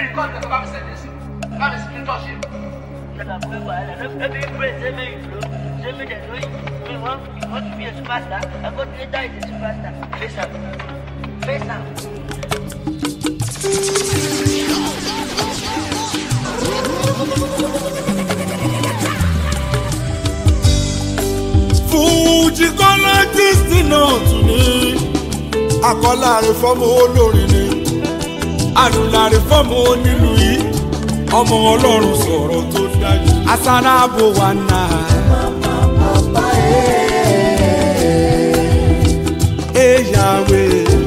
mi nìkan ní ọba mi sẹ́yìn sí bá mi sì ní tọ́ṣe. Never pray for Allah. Every prayer, say me you flow. Say me the doing. Me want, you want to be a superstar. I got later is a superstar. Face up. Face up. fújì kọ́lá kristi náà tún ní akọ́láre fọ́mọ olórin ni àdùnláre fọ́mọ onílù yìí ọmọ ọlọ́run sọ̀rọ̀ tó dájú asáráàbò wà náà. Eyawe.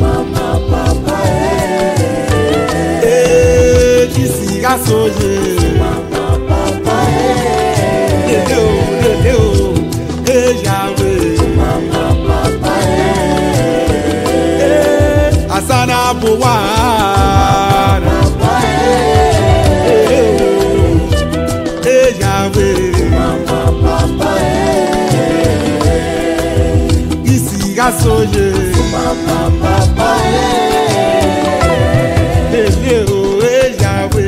Ejisi asoye. Lele o, lele o, eyawe. Eh, Asana buwara. Eyawe. Isi asoye. Lele o, eyawe.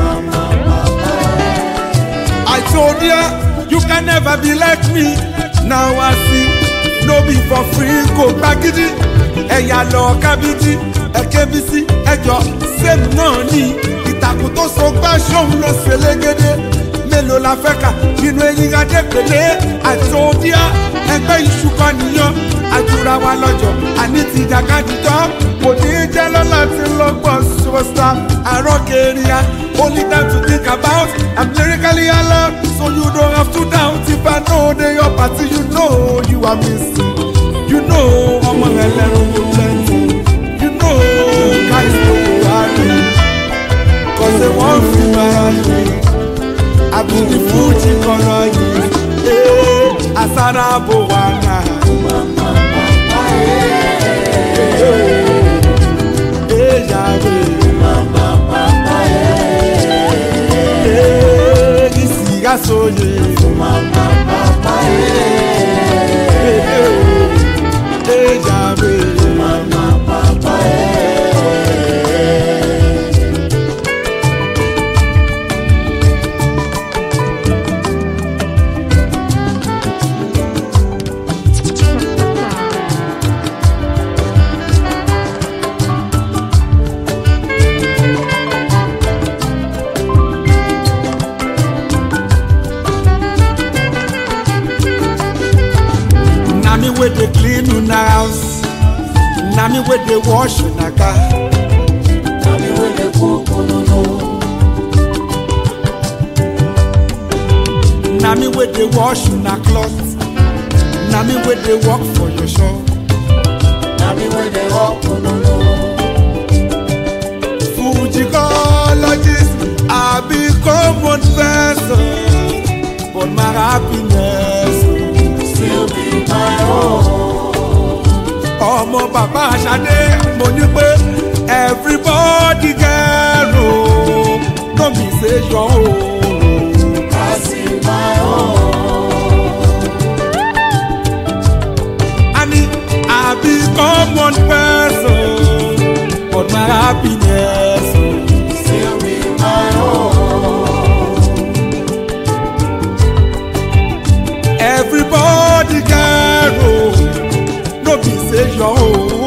I told ya, you can never be like me. Now I see, no be for free, kò gbagidi. Ẹ̀yà lọ kábídí, ẹ̀kẹ́bísí, ẹjọ́ sẹ́mi náà ní. Ìtàkùn tó so gbá ṣóun ló ṣe légede. Mélòó la fẹ́ kà nínú eyín adépèlé? I told ya, ẹgbẹ́ iṣu kan nìyàn. Àjùra wa lọ́jọ́, àní ti jàkadì tán. Kò ní í jẹ́ lọ́la tí lọ́gbọ̀n superstar. Àrọ́ kẹrìà, only time to think about. I'm lyrically alert, so you don't have to doubt. If I know they your party, you know you are missing. You know ọmọ ẹlẹ́rù go plenty. You know guys no go happy. Cause they wan feel my hand. Àbùkù fújì kọ̀rọ̀ yìí. Ee, Àsárá bò wá náà. Ee, yàrá. Ee, isi asoye. Ee, ee, yàrá. na me wey dey clean una house na me wey dey wash una car na me wey dey wash una cloth na me wey dey work for your shop fujicologist i be common person but my happiness ọmọ bàbá aṣadé mo ní pé everybody get o no be say yọ o. Ani I be common person but my happiness o. everybody get o no be say yọ o.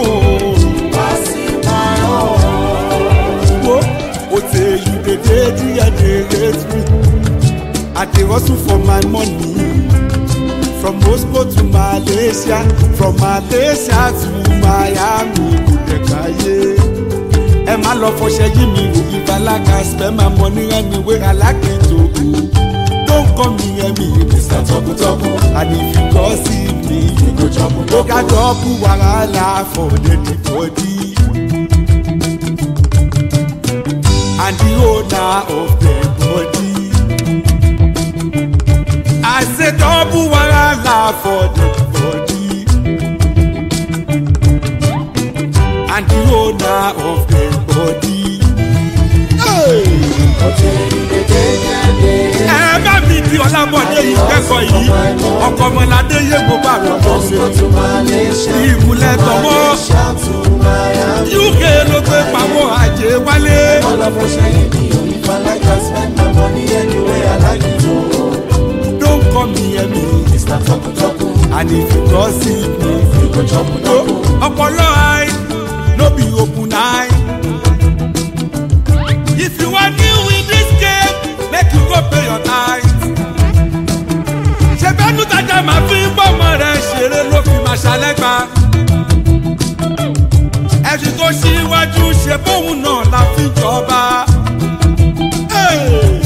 wo o tey you dey dey there dey hate me i dey hustle for my money from moscow to malaysia from malaysia to miami kò dẹ̀ káyé ẹ má lọ fọṣẹ yí mi wò ìbálága spend my money anyway i like it o don call me emi mr tọkutọku and if you gossip me you go trouble o ga double wahala for the body. and the owner of the body. I say double wahala for the body. And the owner of the body. Hey! ẹ bá mi di ọlábọ̀dé yìí kẹ́kọ̀ọ́ yìí ọkọ̀ ọmọládé yé gbogbo àwọn ọmọ ṣe ìmúlẹ̀ tọmọ uk ló gbé pamọ́ àjẹ́ wálé and if you gossip me no ọpọlọ eye no be open eye. if you wan deal with this game make you go pay your tithe. ṣèbẹ́nu tajà máa fi ń bọ́mọ rẹ̀ ṣeré ló fi máa ṣàlẹ́gbà. ẹ̀sìn tó ṣíwájú ṣe bóun náà la fi jọba. Hey!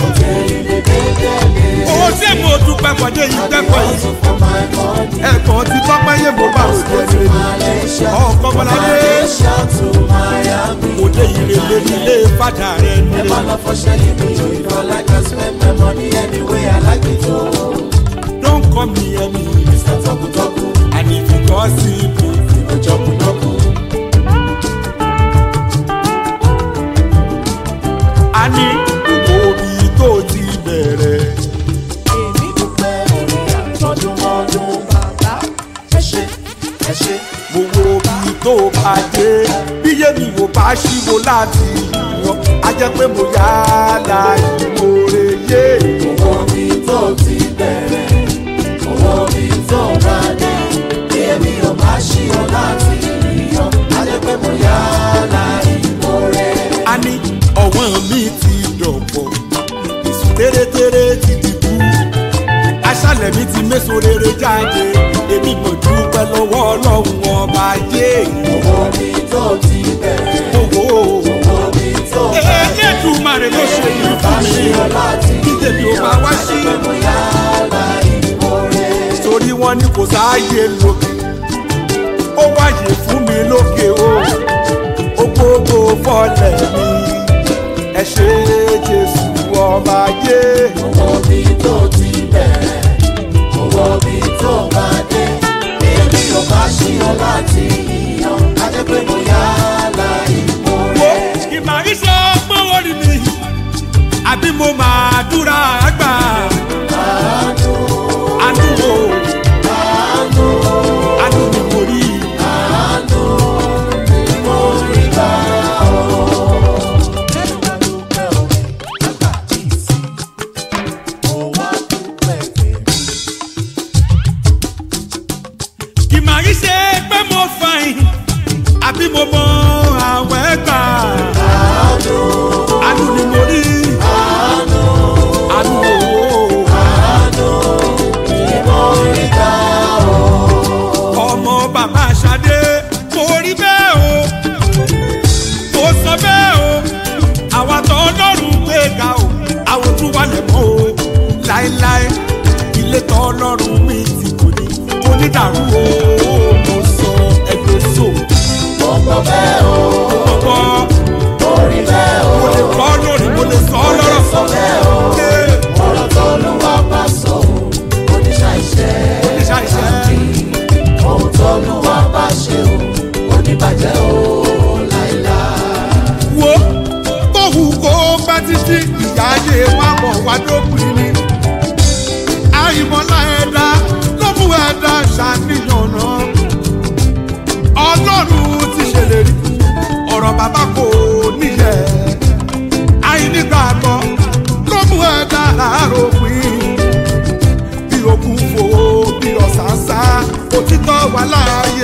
owó tí mo dúpẹ́ pọ̀jẹ́ yìí dẹ́kọ̀ yìí ẹ̀kọ́ ti tọ́pẹ́ yé mo bá òde ẹ̀rẹ́ ọkọ̀ bọ́ládé òde ìrèlè nílé fàdà rẹ̀ nílé. Don't call me Emmy, and if you gossip, a ní gbogbo omi tó ti bẹ̀rẹ̀. mo wo bí tó bá dé bí yémi ò bá ṣíwò láti yan a jẹ́ pé mo yá láì mòrè yé. a ní ọ̀wọ́n mi ti dọ̀pọ̀ èsù tẹ́rẹ́tẹ́rẹ́ ti dìbò aṣálẹ̀ mi ti méso rere jáde èmi mọ̀ dúpẹ́ lọ́wọ́ ọlọ́run ọba yé. owó elédùmarè ló ṣe yìí fún mi kí tèmi ò bá wá sí. torí wọn ní kò sáàyè lókè ó wáyé fún mi lókè o ó gbogbo fọlẹ̀ mi ẹ ṣe jésù ọba yé. wo ìmàrísọ ọgbọ́n orí mi àbí mo máa dúra àgbà. àánú o àánú ni mo rí. ìmàrísẹ pé mo fàìn àbí mo mọ àwọn ẹgbà. àánú ni mo rí. àánú o. ọmọ bàbá Ṣadé mo rí bẹ́ẹ̀ o mo sọ bẹ́ẹ̀ o àwa tó ọlọ́run gbé ga o àwọn tún wà lẹ́mọ́ o láéláé ilé tó ọlọ́run mi ti kò ní onídàrú o mo sọ ẹgbẹ́ so gbọ́gbọ́ mo lè kọ́ lórí mo lè sọ ọ́ lọ́rọ̀ Ee, oníṣàìṣẹ́ wo kóhù kó bá títí ìyá ayé wa mọ̀ wá dópin ni àìmọ̀lá ẹ̀dá ló mú ẹ̀dá ṣàníyàn náà ọlọ́run ti ṣèlérí ọ̀rọ̀ bàbá kò níyẹ̀ àìnígbàgbọ́ ló mú ẹ̀dá àròpin bí okùn fò bí ọ̀sánṣá òtítọ́ wà láàyè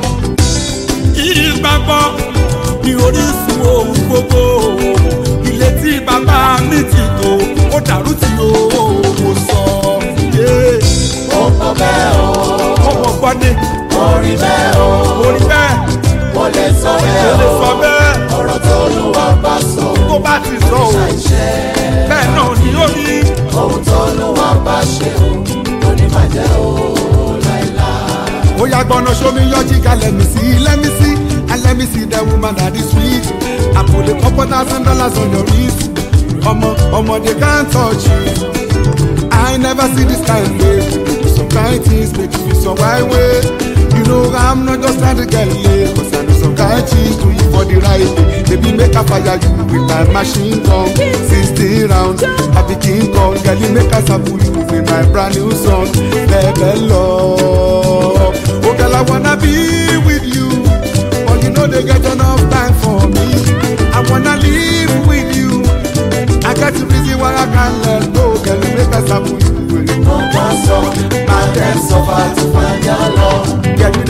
ìgbàgbọ́ ní orísun ohun gbogbo ilé tí bàbá mi ti tò ó dàrú tí o mo sọ yé ọmọ gbọ́ ni Orí bẹ́ẹ̀ o, orí bẹ́ẹ̀ mo lè sọ mo bẹ́ẹ̀ lè o, sọ bẹ́ẹ̀ ọ̀rọ̀ tó lùwà bá sọ, tó bá ti sọ o ṣàìṣẹ́. bẹ́ẹ̀ náà ni ó ní ohun tó lùwà bá ṣe o kò ní bàjẹ́ o láìláà. ó yá gbọ́nà sómi yọjí ká lẹ́mi sí lẹ́mi sí and let me see the woman that is sweet I put a couple thousand dollars on your wrist ọmọ ọmọ they can't touch you I never see this kind of way some kind things make you feel some right way you know I'm not just trying to get laid cause I know some kind things do you for the right way baby make I fire you with my machine gun sixteen rounds I be king kong girl you make I sample you with my brand new song bẹ́ẹ̀ love oh girl I wanna be with you but you know they get enough time for me I wanna live with you I got the reason why I can't let go girl you make I sample you with mo bá sọ máa tẹ̀ sọ́fà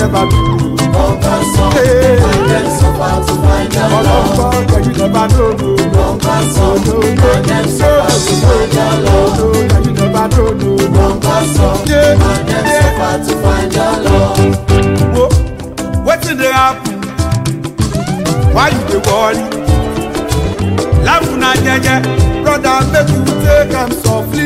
never do. Longer song, Hey. and them suffer to find their love. ọlọ́gbọ́n yeah, you never know. no. Longer song, and them suffer to find their love. No, yeah, you never know. no. Longer song, Yeah. and them suffer to find their love. Wo, wetin dey happen? Why you dey worry? Laugh na jeje, brother make you take am softly.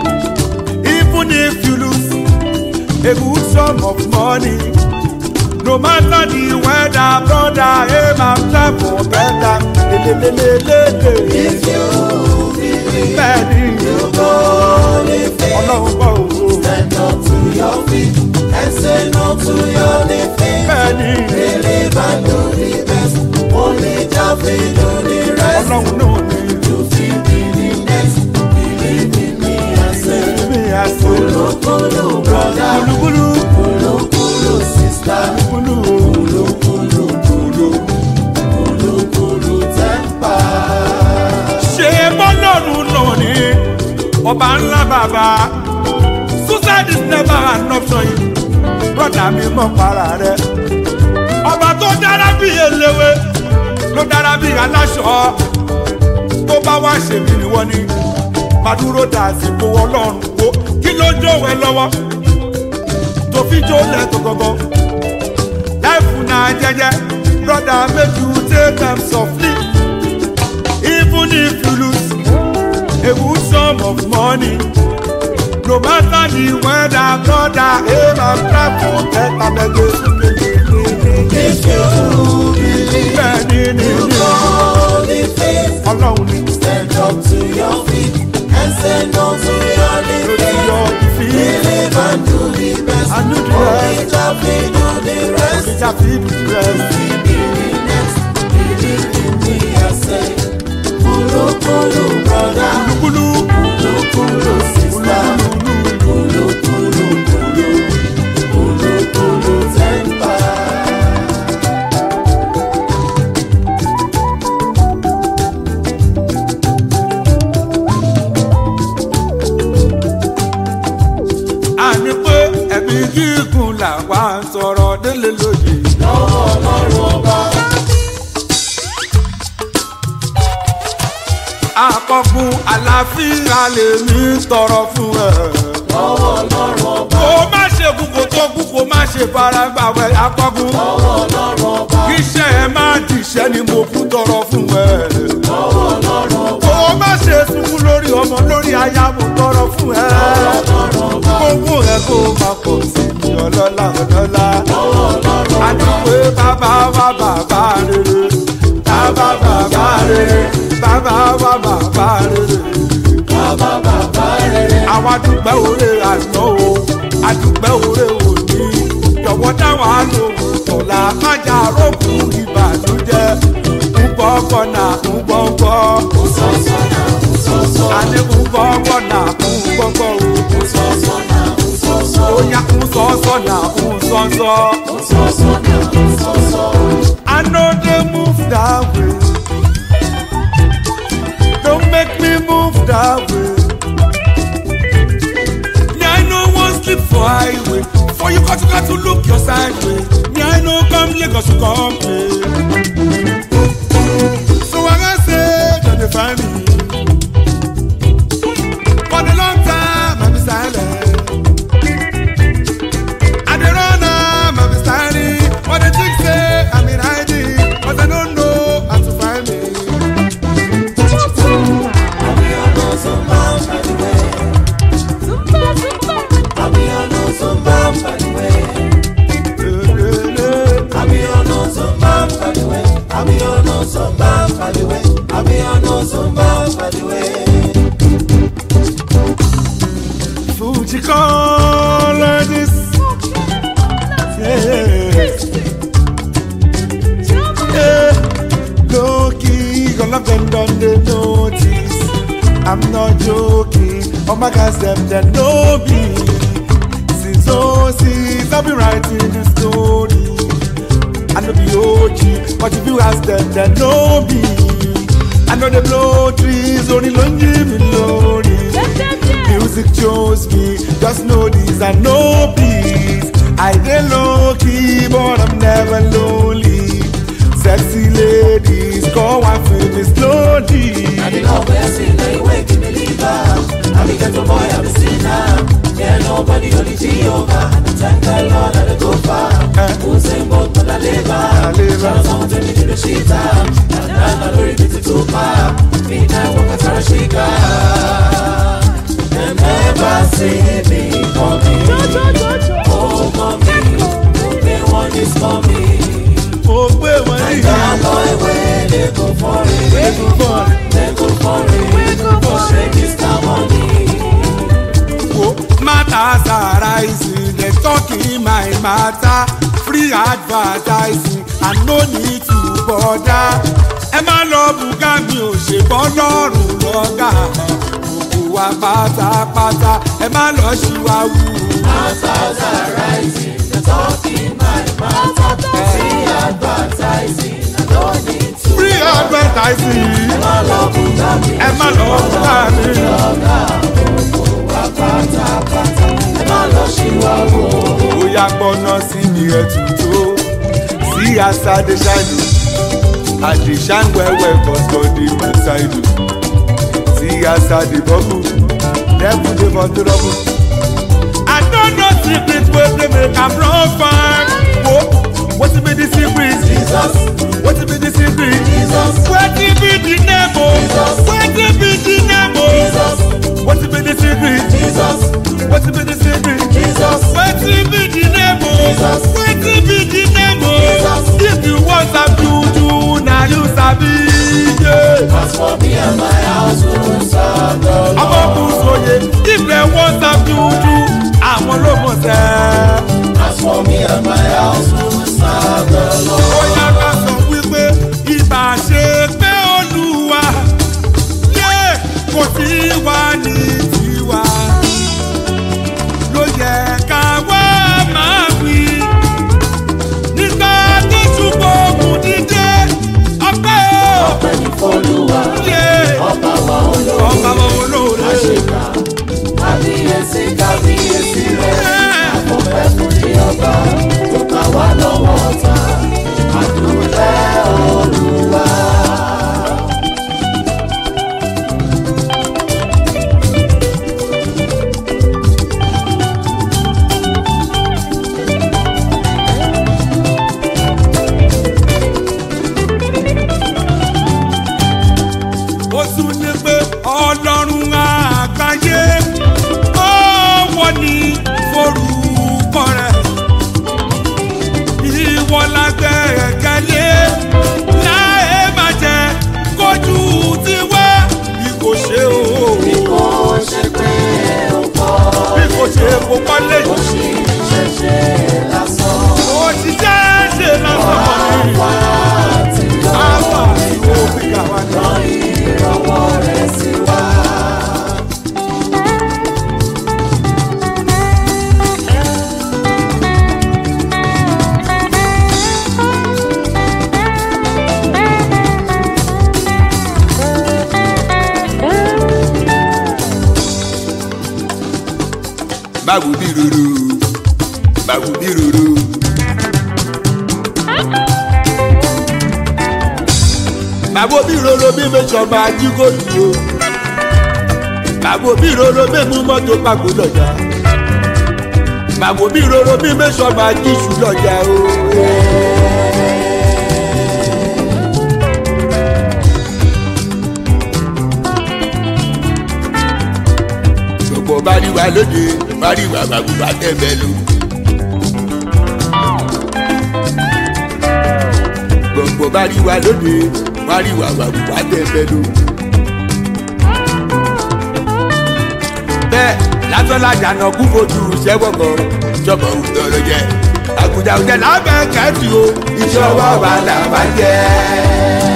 Even if you lose a good sum of money, no matter the weather, brother aim and try for better. Lelelelelele. If you believe Bẹ́ẹ̀ni, you go live it, ọlọ́run bọ̀ òwò. stand up to your feet and say no to your defeat. Bẹ́ẹ̀ni, Believe and do the best. Only Jah fit do the rest. ọlọ́run náà ni You fit be the next. Believe in me and say, mi àṣẹ. Kulu kulu brother, Kúlúkúlú, kulu kulu sister, kúlú o. kulu kulu kulu, kulu kulu temper. ṣe bọ́lọ́run náà ni ọba ńlá bàbá suicide is never an option yìí brọ́dà mi mọ̀ para rẹ̀ ọba tó dára bí eléwé ló dára bí aláṣọ tó bá wá ṣèbí ni wọ́n ní màdúró dà sípò ọlọ́run wo kí ló jó ẹ lọ́wọ́ tó fi jó lẹ́tọ̀ gọ́gọ́ láìfù náà jẹ́jẹ́ brọ́dà make you take am softly. even if you lose a good sum of money no matter the weather brother aim and try for better gbẹgbẹ If you believe bẹẹni ni you ni go live it, ọlọrun ni stand up to your feet and say no to your lórí defeat. yọ ìfì Believe and do the best. And do the Only rest. Jah fit do the rest. ìjà fi rẹ Believe in next. Believe in me, I say. Kulu kulu brother, kúlú kulu kulu sister, kulu kulu kulu, kulu kulu temper. àní pé ẹ̀mí gígùn làwa ń sọ̀rọ̀ délé lóye. Lọ́wọ́ Ọlọ́run ọba, àkọkùn àlàáfíà lèmi tọrọ fún ẹ. lọ́wọ́ Ọlọ́run ọba, kó má ṣe kú kó tó kú kó má ṣe fara gbàwẹ̀ akọkùn. lọ́wọ́ Ọlọ́run ọba, kíṣẹ́ ẹ má dìṣẹ́ ni mo kú tọrọ fún ẹ. lọ́wọ́ Ọlọ́run ọba, kó má ṣe sunkún lórí ọmọ lórí aya mo tọrọ fún ẹ. Ọlọ́run ọba, kókó ẹ kó má pọ̀ sí i ọlọ́lá ọlọ́lá. lọ́wọ́ Ọlọ́run a ní pé bàbá wa bàbá rere. bàbá bàbá rere. bàbá wa bàbá rere. bàbá bàbá rere. àwa dúpẹ́ òre àná o àdúpẹ́ òre òní jọ̀wọ́ dáwà lóhùn tọ̀la májà rókù ìbànújẹ́ ńgbọ́ngbọ́ nà ńgbọ́ngbọ́ Sọ́sọ́nà, sọ́sọ́, àní ńgbọ́ngbọ́ nà ńgbọ́ngbọ́ o sọ́sọ́nà, sọ́sọ́, óyá ńsọ́sọ́ nà ńsọ́sọ́. sọ́sọ́nà, sọ́sọ́. I know they move that way. Don't make me move that way. Me, I know one sleep for highway. For you got to got to look your side way. Me, I know come Lagos to come play. So I can say, don't they find me? For the long time, I'm silent. I dey run am, I be styling. But the chick say I'm in hiding, but I don't know how to find me. Àbí ọ̀nà Zumba pàdùwẹ̀. Àbí ọ̀nà Zumba pàdùwẹ̀. Àbí ọ̀nà Zumba pàdùwẹ̀. Àbí ọ̀nà Zumba pàdùwẹ̀. Àbí ọ̀nà Zumba pàdùwẹ̀. Fuji color this. Yeah. Yeah. Low key, all of them done they notice. I'm not joking. All my guys them they know me. Since oh since I've been writing the story. I know the OG, but if you ask them, they know me. I know they blow trees, only lonely me lonely. Music chose me, just know this, I know peace. I dey low key, but I'm never lonely. Sexy ladies, come and feel me slowly. I the love where I see now you wake me leave I be ghetto boy, I'm a sinner. Yeah, nobody only Jehovah. Thank the Lord that I go far. Who say both but I live I live Shout out someone to me to the sheet And I'm not very busy to far. Me now walk a Tarashika. They never see me coming. Oh, mommy. They want this for me. Mo gbé wọn ní That boy where they go for it. ìgbọ̀n. They go for it. Go shake this money. wo matters arising dem talking my matter free advertising and no need to bother ẹ má lọ bùgá mi ò ṣe bọ́ lọ́rùn lọ́gà gbogbo wa pátápátá ẹ má lọ ṣìwáwù. Masters are rising, they're talking my matter. See advertising, I don't need to. free advertising My love will not be ẹ má lọ bùgá mi. my love, she will bóyá gbọ́ná sí mi ẹ̀ tuntun sí àṣà dey ṣáìdù àdìsán wẹ́wẹ́ kọ́sọ́dì mẹ́sàìdù sí àṣà dey bọ́bù lẹ́bù dey for trouble. I don't know secret wey dey make am run far. Wo wetin be the secret? Jesus, Wetin be the secret? Jesus, Wetin be the name o? Jesus. Wetin be the name o? Jesus, Wetin be the secret? Jesus, Wetin be the secret? Jesus, wetin be the name o Jesus. wetin be the name o Jesus. if you wan sabi juju na you sabi ye. as for me and my house, we will serve the Lord. ọmọ kùsòye if dem wan sabi juju àwọn ló mọ̀ sẹ́. As for me and my house, we will serve the Lord. bóyá ká sọ wípé ibà ṣe pé olúwa yé kò sí wá ní tiwa ló yẹ ká wá máa wí nígbà tó ṣùgbọ́n ògùn dídé ọpẹ́ o Ọpẹ́ ní f'Olúwa, yé ọba wa olóore. ọba wọn olóore. Àṣekà, kábíyèsí, kábíyèsí rẹ̀. Àfọ̀fẹ́ fún ní ọba, tó kà wá lọ́wọ́ ọ̀tá. Àdúpẹ́ Olúwa. ó tún ní pé ọlọ́run àgbáyé ọwọ́ ní forúkọ rẹ̀ ìwọ lágbẹ̀ẹ́kẹ́lé láì má jẹ́ kójú tiwa bí kò ṣe o Bí kò ṣe pé ó kọ́, bí kò ṣe kó kọ́lé ó sì ṣẹ̀ṣẹ̀ lásán. ó ti jẹ́ ṣe lásán mọ́ Wá ti lọ, àwọn ìwò fìgà wà ní. rán ìrànwọ́ rẹ̀ sí wa. báwo bí ruru báwo bí ruru. báwo bí roro bí mẹ́sàn-án máa jí gòlù o. báwo bí roro bí mú mọ́tò pàgó lọ́jà. báwo bí roro bí mẹ́sàn-án máa jí iṣu lọ́jà o. gbogbo bá rí wa lóde bá rí wa bàbá bá tẹ̀ bẹ́ẹ̀ lò. gbogbo bá rí wa lóde bá rí wa bàbá bá tẹ̀ bẹ́ẹ̀ lò. bẹ́ẹ̀ lásánlájà náà kú fojú sẹ́wọ̀n kan jọ̀bọ̀ òtọ́rọ̀ jẹ́ àgùjà òjẹ́ lábẹ́ kẹ́tì o ìṣọwọ́ wa là bá jẹ́.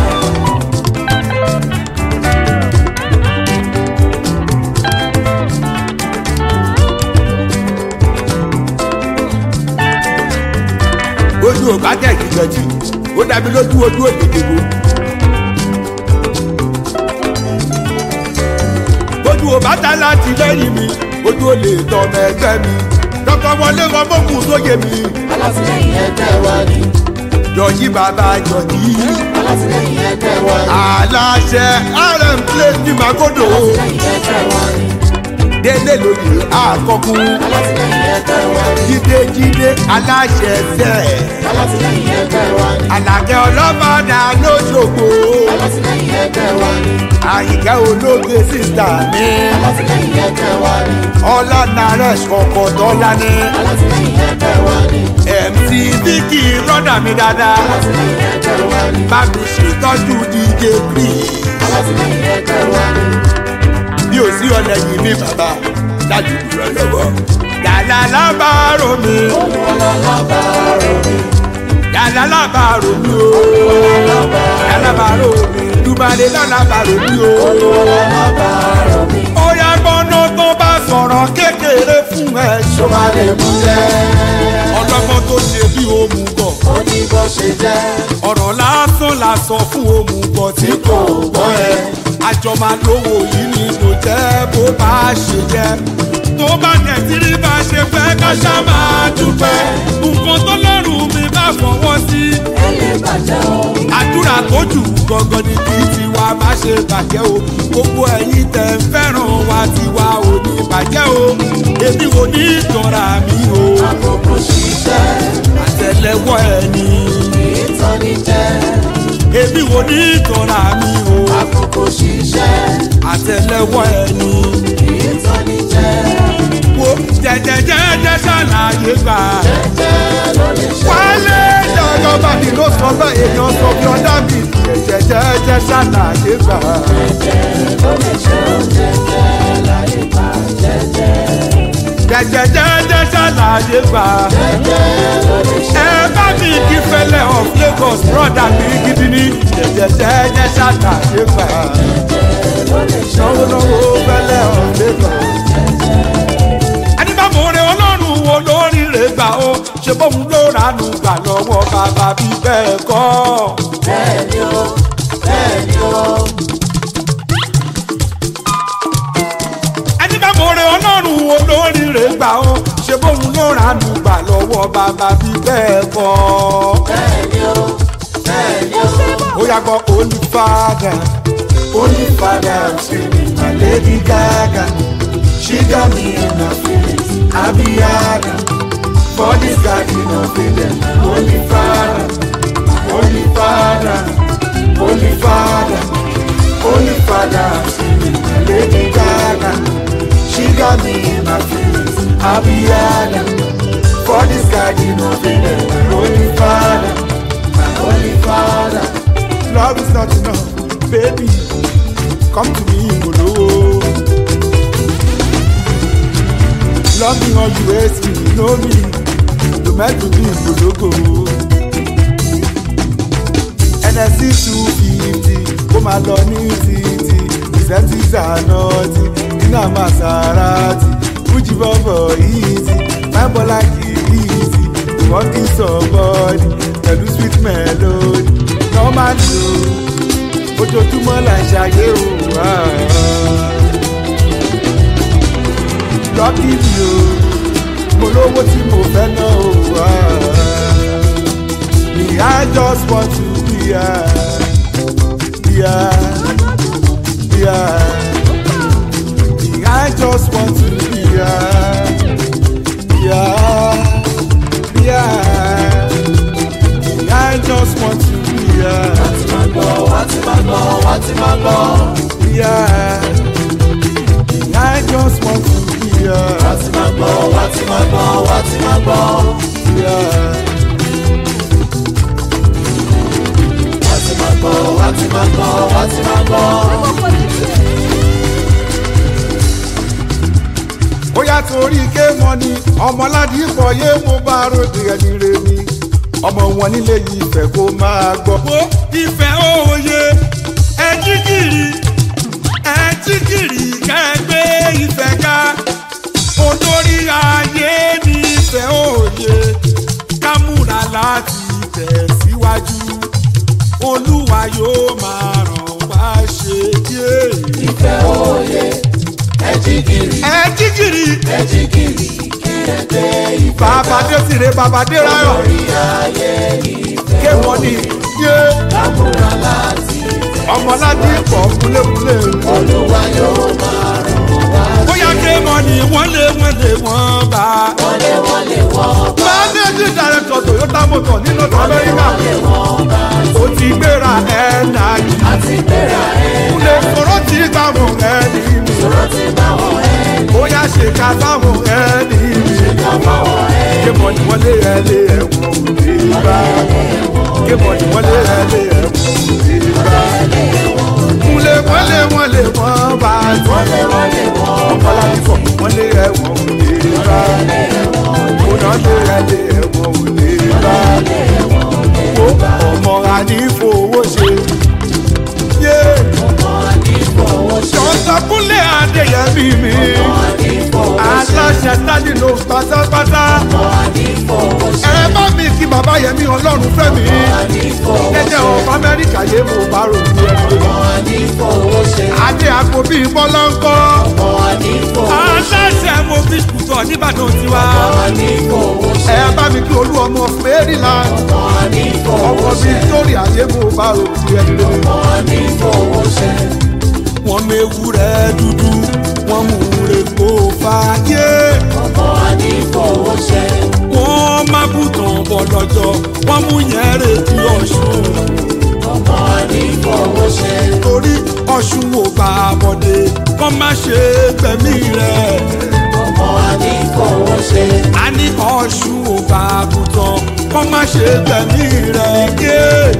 ojú ò bá tẹ̀ kí jọjì ó dàbí lójú ojú òdìdìbò. ojú ò bá ta láti lẹ́yìn mi ojú ò lè tọmọ ẹgbẹ́ mi dọ́kọ̀ wọlé ọmọkùn sóye mi alátìlẹyìn ẹgbẹ́ wa ni yọ̀yí bàbá yọ̀yí alátìlẹyìn ẹgbẹ́ wa ni aláṣẹ rm place ní magodo alátìlẹyìn ẹgbẹ́ wa ni délé lóye àkọkùn alátìlẹyìn ẹgbẹ́ wa ni jíde jíde aláṣẹ sẹ alátìlẹyìn ẹgbẹ́ wa ni àlàkẹ́ ọlọ́mọdà lóṣogbo alátìlẹyìn ẹgbẹ́ wa ni àyíká ológe sísá mi alátìlẹyìn ẹgbẹ́ wa ni ọlá naresh ọkọ̀ dọ́là ní alátìlẹyìn ẹgbẹ́ wa ni mc vicky rọ́dà mi dáadáa alátìlẹyìn ẹgbẹ́ wa ni bá mi ṣètọ́jú dj green alátìlẹyìn ẹgbẹ́ wa ni bí ò sí ọlẹ́yìn mi bàbá dájú dúró lọ́wọ́ yàrá lábàárò mi olúwọlá lábàárò mi yàrá lábàárò mi o yàrá lábàárò mi dùbàlẹ̀ lábàárò mi o. olúwọlá lábàárò mi ó yá gbọ́nà tó bá sọ̀rọ̀ kékeré fún ẹ tó bá lè mú jẹ́ ọlọ́gbọ́n tó ṣe bí òmùgọ̀ ó ní bó ṣe jẹ́ ọ̀rọ̀ lásán la sọ fún òmùgọ̀ tí kò gbọ́ ẹ àjọ máa lówó yìí ni kò jẹ́ bó bá ṣe jẹ́ tó bá tẹ̀ tí rí bá ṣe fẹ́ ká ṣá máa dúpẹ́ nǹkan tó lọ́rùn mi bá fọwọ́ sí ẹ lè bàjẹ́ o àdúrà tó jù gangan ni kí tiwa má ṣe bàjẹ́ o gbogbo ẹ̀yin tẹ̀ ń fẹ́ràn wa tiwa ò ní bàjẹ́ o èmi ò ní ìtọ́ra mi o àkókò ṣiṣẹ́ àtẹlẹwọ́ ẹni ìtọ́ni jẹ́ èmi ò ní ìtọ́ra mi o àkókò ṣiṣẹ́ àtẹlẹwọ́ ẹni ìtọ́ni jẹ́ wo jẹjẹjẹjẹ ṣàlàyé gbà jẹ́ ló lè ṣe wálé dandan bàbí ló sọ bẹ́ẹ̀ èèyàn sọ bí ọ̀dà mi jẹjẹjẹjẹ ṣàlàyé gbà. ló lè ṣe ó jẹ́jẹ́ láyé bá jẹ́jẹ́ jẹjẹjẹjẹ ṣàlàyé gbà. jẹ́jẹ́ ló lè ṣe ẹ bá mi kí fẹlẹ of lagos broda mi gidi ní jẹjẹjẹjẹ ṣàlàyé gbà. ló lè ṣe náwó náwó fẹlẹ of lagos. ẹni bá mọ̀ rẹ ọlọ́run wo lórí rẹ̀ gbà ó ṣe bóun ló ránú gbà lọ́wọ́ bàbá bí bẹ́ẹ̀ kọ́. bẹ́ẹ̀ ni ó bẹ́ẹ̀ ni ó ẹni bá mọ̀ rẹ ọlọ́run wo lórí rẹ̀ gbà ó ṣe bóun ló ránú gbà lọ́wọ́ bàbá bí bẹ́ẹ̀ kọ́. bẹ́ẹ̀ ni ó bẹ́ẹ̀ ni ó. ó yà gbọ́ holy father holy father i'm screaming my lady gaga she got me in her feelings abiyaga for this garden of eden holy father holy father holy father holy father i'm screaming my lady gaga she got me in her feelings abiyaga for this garden of eden holy father my holy father. Love is not enough, baby. Come to me, Molo. Love me or you hate me, you know me. You meant to be Mologo. NSC 250, kó máa lọ ní títì. Ìsẹ́ntì Zanoti, Dina Maserati, Fuji Bọ́bọ̀ Easy, My Bola Kìrìsì, Working Somebody, pẹ̀lú sweet melody. Normally o, ojoojúmọ́ là ń ṣayé o. Lọ́kì mi o, mo lówó tí mo fẹ́ ná o. Me, I just want to be here. Yeah, yeah. Me, I just want to be here. Yeah, yeah. Me, I just want to be here. wá ti máa gbọ́ wá ti máa gbọ́ Yeah. Me, I just want to be here. wá ti máa gbọ́ wá ti máa gbọ́ wá ti máa gbọ́ Yeah. wá ti máa gbọ́ wá ti máa gbọ́ wá ti máa gbọ́. ó yá torí ké mọ ni ọmọládì pọ̀ yé mo bá ròde ẹni re ni ọmọ wọn nílé yìí ìfẹ́ kó máa gbọ́. ó ìfẹ́ òye ẹ jígìrì ẹ jígìrì kẹgbẹ́ ìfẹ́ ká olórí ayé ní ìfẹ́ òye ká múra láti tẹ̀síwájú olúwa yóò máa ràn wá ṣe díẹ̀. ìfẹ́ òye ẹ jí gìrì ẹ jígìrì ẹ jí gìrì kí ẹgbẹ́ ìfẹ́ bàbá dé síre bàbá dé ráyọ̀ orí ayé ìfẹ́ ké wọ́n ní yé lámúra láti ọmọládé pọ̀ kúlékúlé. olúwa yóò máa ràn wá bóyá ké wọ́n ní wọ́n lé wọ́n lé wọ́n bá. wọlé wọlé wọ́n bá managing director toyota motor nínú amẹ́ríkà wọlé wọ́n bá ó ti gbéra ẹ̀ náà yìí. àti gbéra ẹ̀ kúlẹ̀ kọ́rọ́ ti gbà mọ̀ ẹ́ ní mi. sọ̀rọ̀ ti bá wọn ẹ̀ bóyá ṣe ká sáwọn ẹ́ ní mi. ká bá wọn ẹ̀ ké mọ̀ ní wọ́n lé ẹ lé ẹ̀wọ̀n òde bá. ké mọ̀ ní wọ́n lé ẹ lé ẹ̀wọ̀n òde bá. kúlẹ̀ wọ́n lé wọ́n lé wọ́n bá. wọlé wọlé wọ́n ọmọlábí fọ̀ wọ́n lé ẹ̀wọ̀n òde bá. kóná lé ẹ lé ẹ̀wọ̀n òde bá. ó ọmọ ànífowó ṣe. yé jọ̀ọ́sọ̀kúnlé adéyẹmí mi. aláṣẹ tádì ló pátápátá. ẹ bá mi kí bàbá yẹmí ọlọ́run fẹ́ mi. jẹ́jẹ́ ọ̀pọ̀ amẹ́ríkà yé mo bá rò ní ẹgbẹ́. adé àpò bíi bọ́lọ́ńkọ́. aláṣẹ mo fi kùtọ̀ nìbàdàn tiwa. ẹ bá mi kí olú ọmọ maryland. ọmọ victoria yé mo bá rò ní ẹgbẹ́. wọ́n mewúrẹ́ dúdú wọ́n mú reko fàyè. wọ́n má bùtàn bọ̀ lọ́jọ́ wọ́n mú yẹn retí ọ̀ṣun. torí ọ̀ṣun ò bá a bọ̀dé kọ́ má ṣe gbẹ̀mí rẹ̀. a ní ọ̀ṣun ò bá a bùtàn kọ́ má ṣe gbẹ̀mí rẹ̀. yé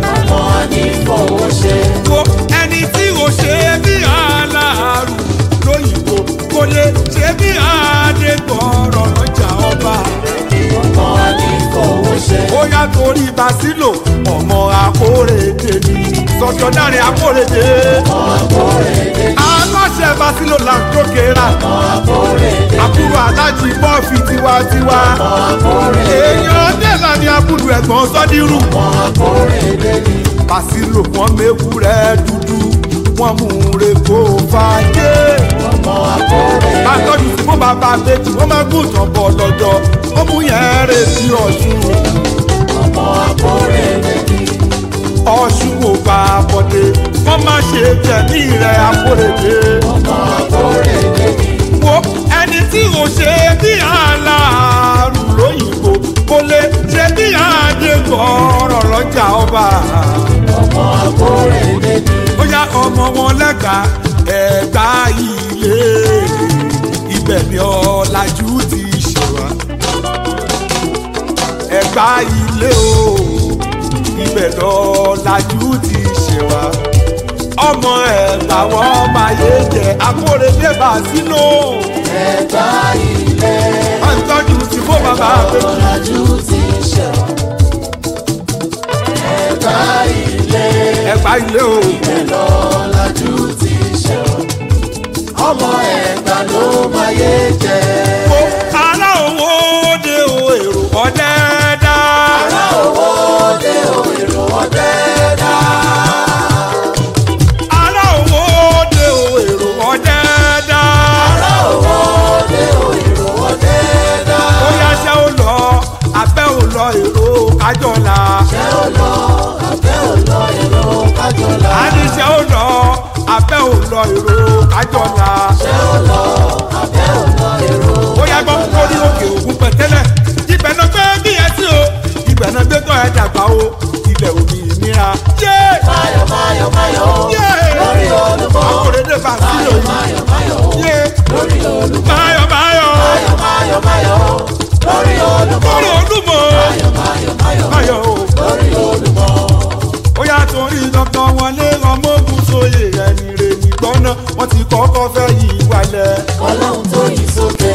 ko ẹni tí o ṣe bí aláàrù lóyìnbó kò lè ṣe bí adégbọ̀rọ̀ lọ́jà ọba. ó yá torí basilo ọmọ akórèdè ni sọjọdáre akórèdè. aláṣẹ basilo là ń tókèrà. àbúrò alájí bọ́ọ̀fì tiwantiwa. èèyàn dẹ́là ni abúlù ẹ̀gbọ́n sọ́dírù. basilo wọn mewúrẹ́ dúdú wọn mú reko fàájé. bàtọ́jú tí wọ́n bá bá méjì wọ́n máa gùn tán bọ̀ lọ́jọ́ ó mú yẹn retí ọ̀ṣun. ọ̀ṣun ò bá a bọ̀dé wọ́n má ṣe tẹ̀mí rẹ̀ àkórèdè. wo ẹni tí ò ṣe bí aláàrù lóyìnbó kò lè ṣe bí adégbọ̀ọ́rọ̀ lọ́jà ọba. ó yá ọmọ wọn lẹ́ka ẹ̀gbá ilé ibẹ̀ ni ọ̀làjú ti ṣe wá. ẹ̀gbá ilé o ibẹ̀ lọ́làjú ti ṣe wá. ọmọ ẹ̀gbá wọn máa yé jẹ akóredé bá sínú. máa ń tọ́jú sí fún bàbá àbẹ̀jì. ẹ̀gbá ilé o. ọmọ ẹ̀gbà ló máa yé jẹ. Ó ará owó de o èrò ọ̀dẹ́dá. ará owó dé o èrò ọdẹ dá. Ará owó de o èrò ọ̀dẹ́dá. ará owó dé o èrò ọdẹ dá. Ó yá ṣẹ́ ó lọ, abẹ́ ò lọ èrò kájọ́la. ṣé ó lọ abẹ́ ò lọ èrò kájọlá. A ní ṣẹ́ ó lọ, abẹ́ ò lọ èrò kájọ́la. ṣé ó lọ abẹ́ ò lọ èrò Ó yá gbọ́ lórí òkè ògùn pẹ̀tẹ́lẹ̀. Ibẹ̀ náà gbé bí ẹ sí o. Ibẹ̀ náà gbé tọ́ ẹ dàgbà o. Ilẹ̀ òbí ìnira. Yé! máyọ̀ máyọ̀ máyọ̀ Yé! lórí olúmọ. Akóredé bá sílò yìí. máyọ̀ máyọ̀ Yé! lórí olúmọ. Báyọ̀ báyọ̀. máyọ̀ máyọ̀ máyọ̀ lórí olúmọ. Lórí olúmọ. máyọ̀ máyọ̀ máyọ̀ Báyọ̀ o. lórí olúmọ. ó yà torí dọ́kítọ̀ wọlé ọmọogun sóye ẹni rè ní gbọ́nà wọ́n ti kọ́kọ́ fẹ́ yí wálẹ̀. ọlọ́run tó yí sókè.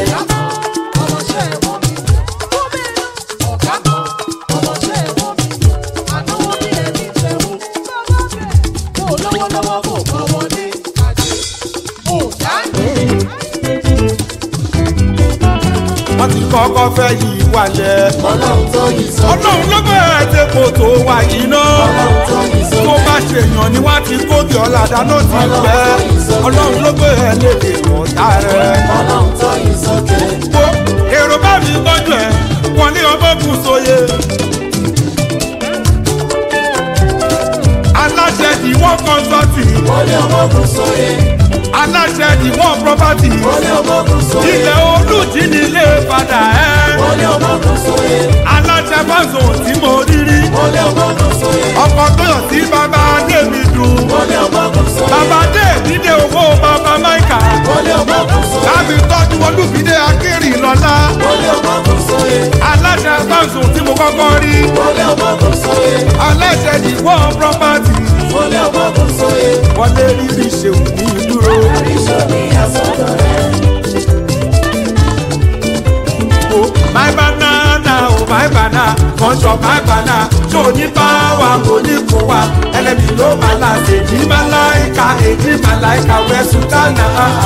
wọ́n ti kọ́kọ́ fẹ́ yí wálẹ̀. ọlọ́run tó yí sókè. ọlọ́run ló bẹ̀rẹ̀ tí kò tó wà yìí náà. ọlọ́run tó yí tó sókè. bá ṣèyàn ni wọ́n ti kóbi ọ̀làdá náà ti pẹ́. ọlọ́run ló bẹ̀rẹ̀ lédè ọ̀tá rẹ̀. ọlọ́run tó yí sókè. Wo èrò bá mi bọ́ sóye. aláṣẹ ìwọ̀n kọ́ńsọ́tì wọlé ọmọkùn sóye aláṣẹ ìwọ̀n pọ́pátì wọlé ọmọkùn sóye ilẹ̀ olùjí nílé padà ẹ́ wọlé ọmọkùn sóye aláṣẹ fásitì tí mo rí rí wọlé ọmọkùn sóye ọkọ̀ tó yàn sí bàbá adémi dùn wọlé ọmọkùn sóye bàbá adémi dé owó bàbá máìkà wọlé ọmọkùn sóye láti tọ́jú olùfídé akérì lọ́lá wọlé ọmọkùn sóye aláṣẹ fásitì tí mo kọ́kọ́ rí wọlé ọmọkùn sóye aláṣẹ ìwọ̀n pọ́pátì wọlé ọmọkùn sóye wọlé rírì ṣeun ní dúró. àríṣọ ní àsọdọ̀ rẹ. Oh, my banana, oh my banana, kọ́ńtọ̀ my banana, ṣó ní báwa kò ní kó wa, ẹlẹ́mi ló máa la ṣe ní Màláìka, èdè Màláìka, wẹ̀sùn dáná.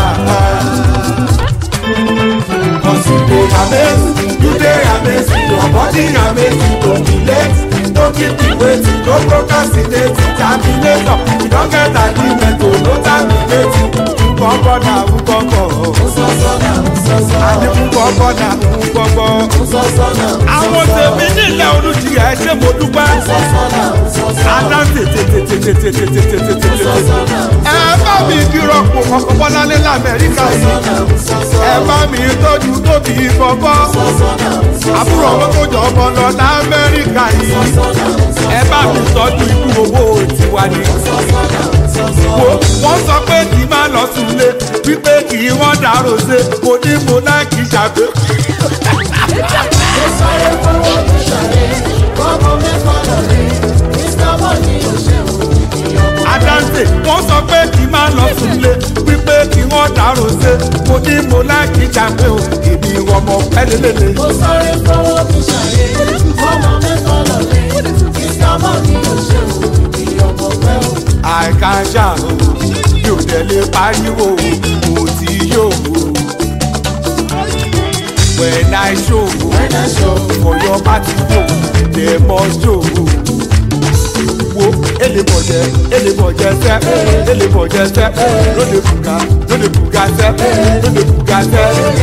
Cause you dey amazing, you dey amazing, your body amazing, don't be late, don't keep me waiting, no procrastinate, terminator, you don get agreement, oh no terminate, nkọ́kọ́ na nkọ́kọ́, Nsọ́sọ́nà nsọ́sọ́ àní nkọ́kọ́ na nkọ́kọ́. nsọ́sọ́nà àwọn tèmi nílẹ̀ olùjì ẹ̀ ṣe mo dúpẹ́. nsọ́sọ́nà nsọ́sọ́ Adá tètètètètètètètètètè. Ẹ bá mi dírọ̀pù ọkọ̀ Bọ́láńlé l'Amẹ́ríkà yìí. Ẹ bá mi tọ́jú tóbi bọ́bọ́. Àbúrò ọmọ tó jọ ọmọ lọ l'Amẹ́ríkà yìí. Ẹ bá mi tọ́jú ikú owó tiwa ni. Wo wọ́n sọ pé kì í má lọ súnlé wípé kì í wọ́n dàrú ṣe kò ní mo náà kì í ṣàgbé. Adáǹtè wọ́n sọ pé kì í máa lọ súnlé wípé kí wọ́n dàrú ṣe mo ní mo láìkí jàmbé o èmi ọmọ pẹ́lẹ́lẹ́lẹ́. àìká ṣàrò yóò tẹ̀lé pariwo mo ti yóò when i show for your party yo dem must show wo elebọjẹ elebọjẹ sẹ elebọjẹ sẹ lóde buga lóde buga sẹ lóde buga sẹ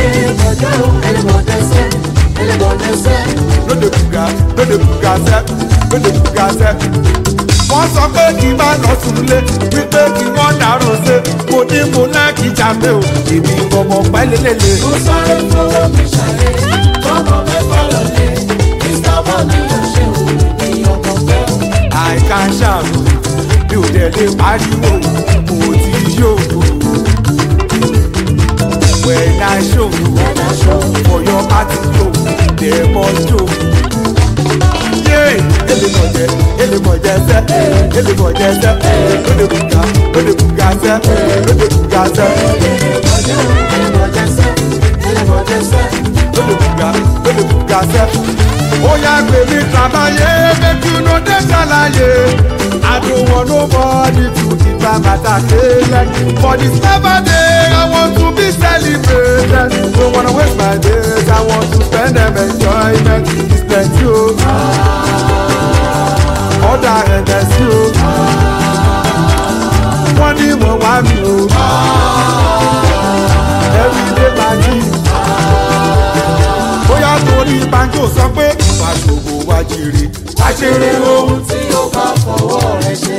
lóde buga lóde buga sẹ lóde buga sẹ. wọ́n sọ pé kí n bá lọ súnlé wípé kí wọ́n dàrú ṣe mo ní mo náà kí jàmbé o èmi ọmọ pẹ́lẹ́lẹ́lẹ́. àìká ṣàrò mi ò dẹ̀ lè pariwo mo ti yóò. when i show for your party yo dem must show. yé elébọ̀jẹ̀ elébọ̀jẹ̀ sẹ́ elébọ̀jẹ̀ sẹ́ lóde buga lóde buga sẹ́ lóde buga sẹ́ lóde buga lóde buga sẹ́. ó yá gbé mi travayé make you no dey ṣàlàyé. I don't want nobody to keep my matter clear. For this never day, I want to be celebrated. Don't wanna waste my days, I want to spend them enjoyment. It's plenty o. Ọ̀dà ẹ̀dẹ̀ sí o. Wọ́n ní mo wá mi o. Everyday party. Bóyá torí banjo sọ pé wàá ṣòwò wá jèrè. Wá jèrè ohun tí ó bá fọwọ́ rẹ̀ ṣe.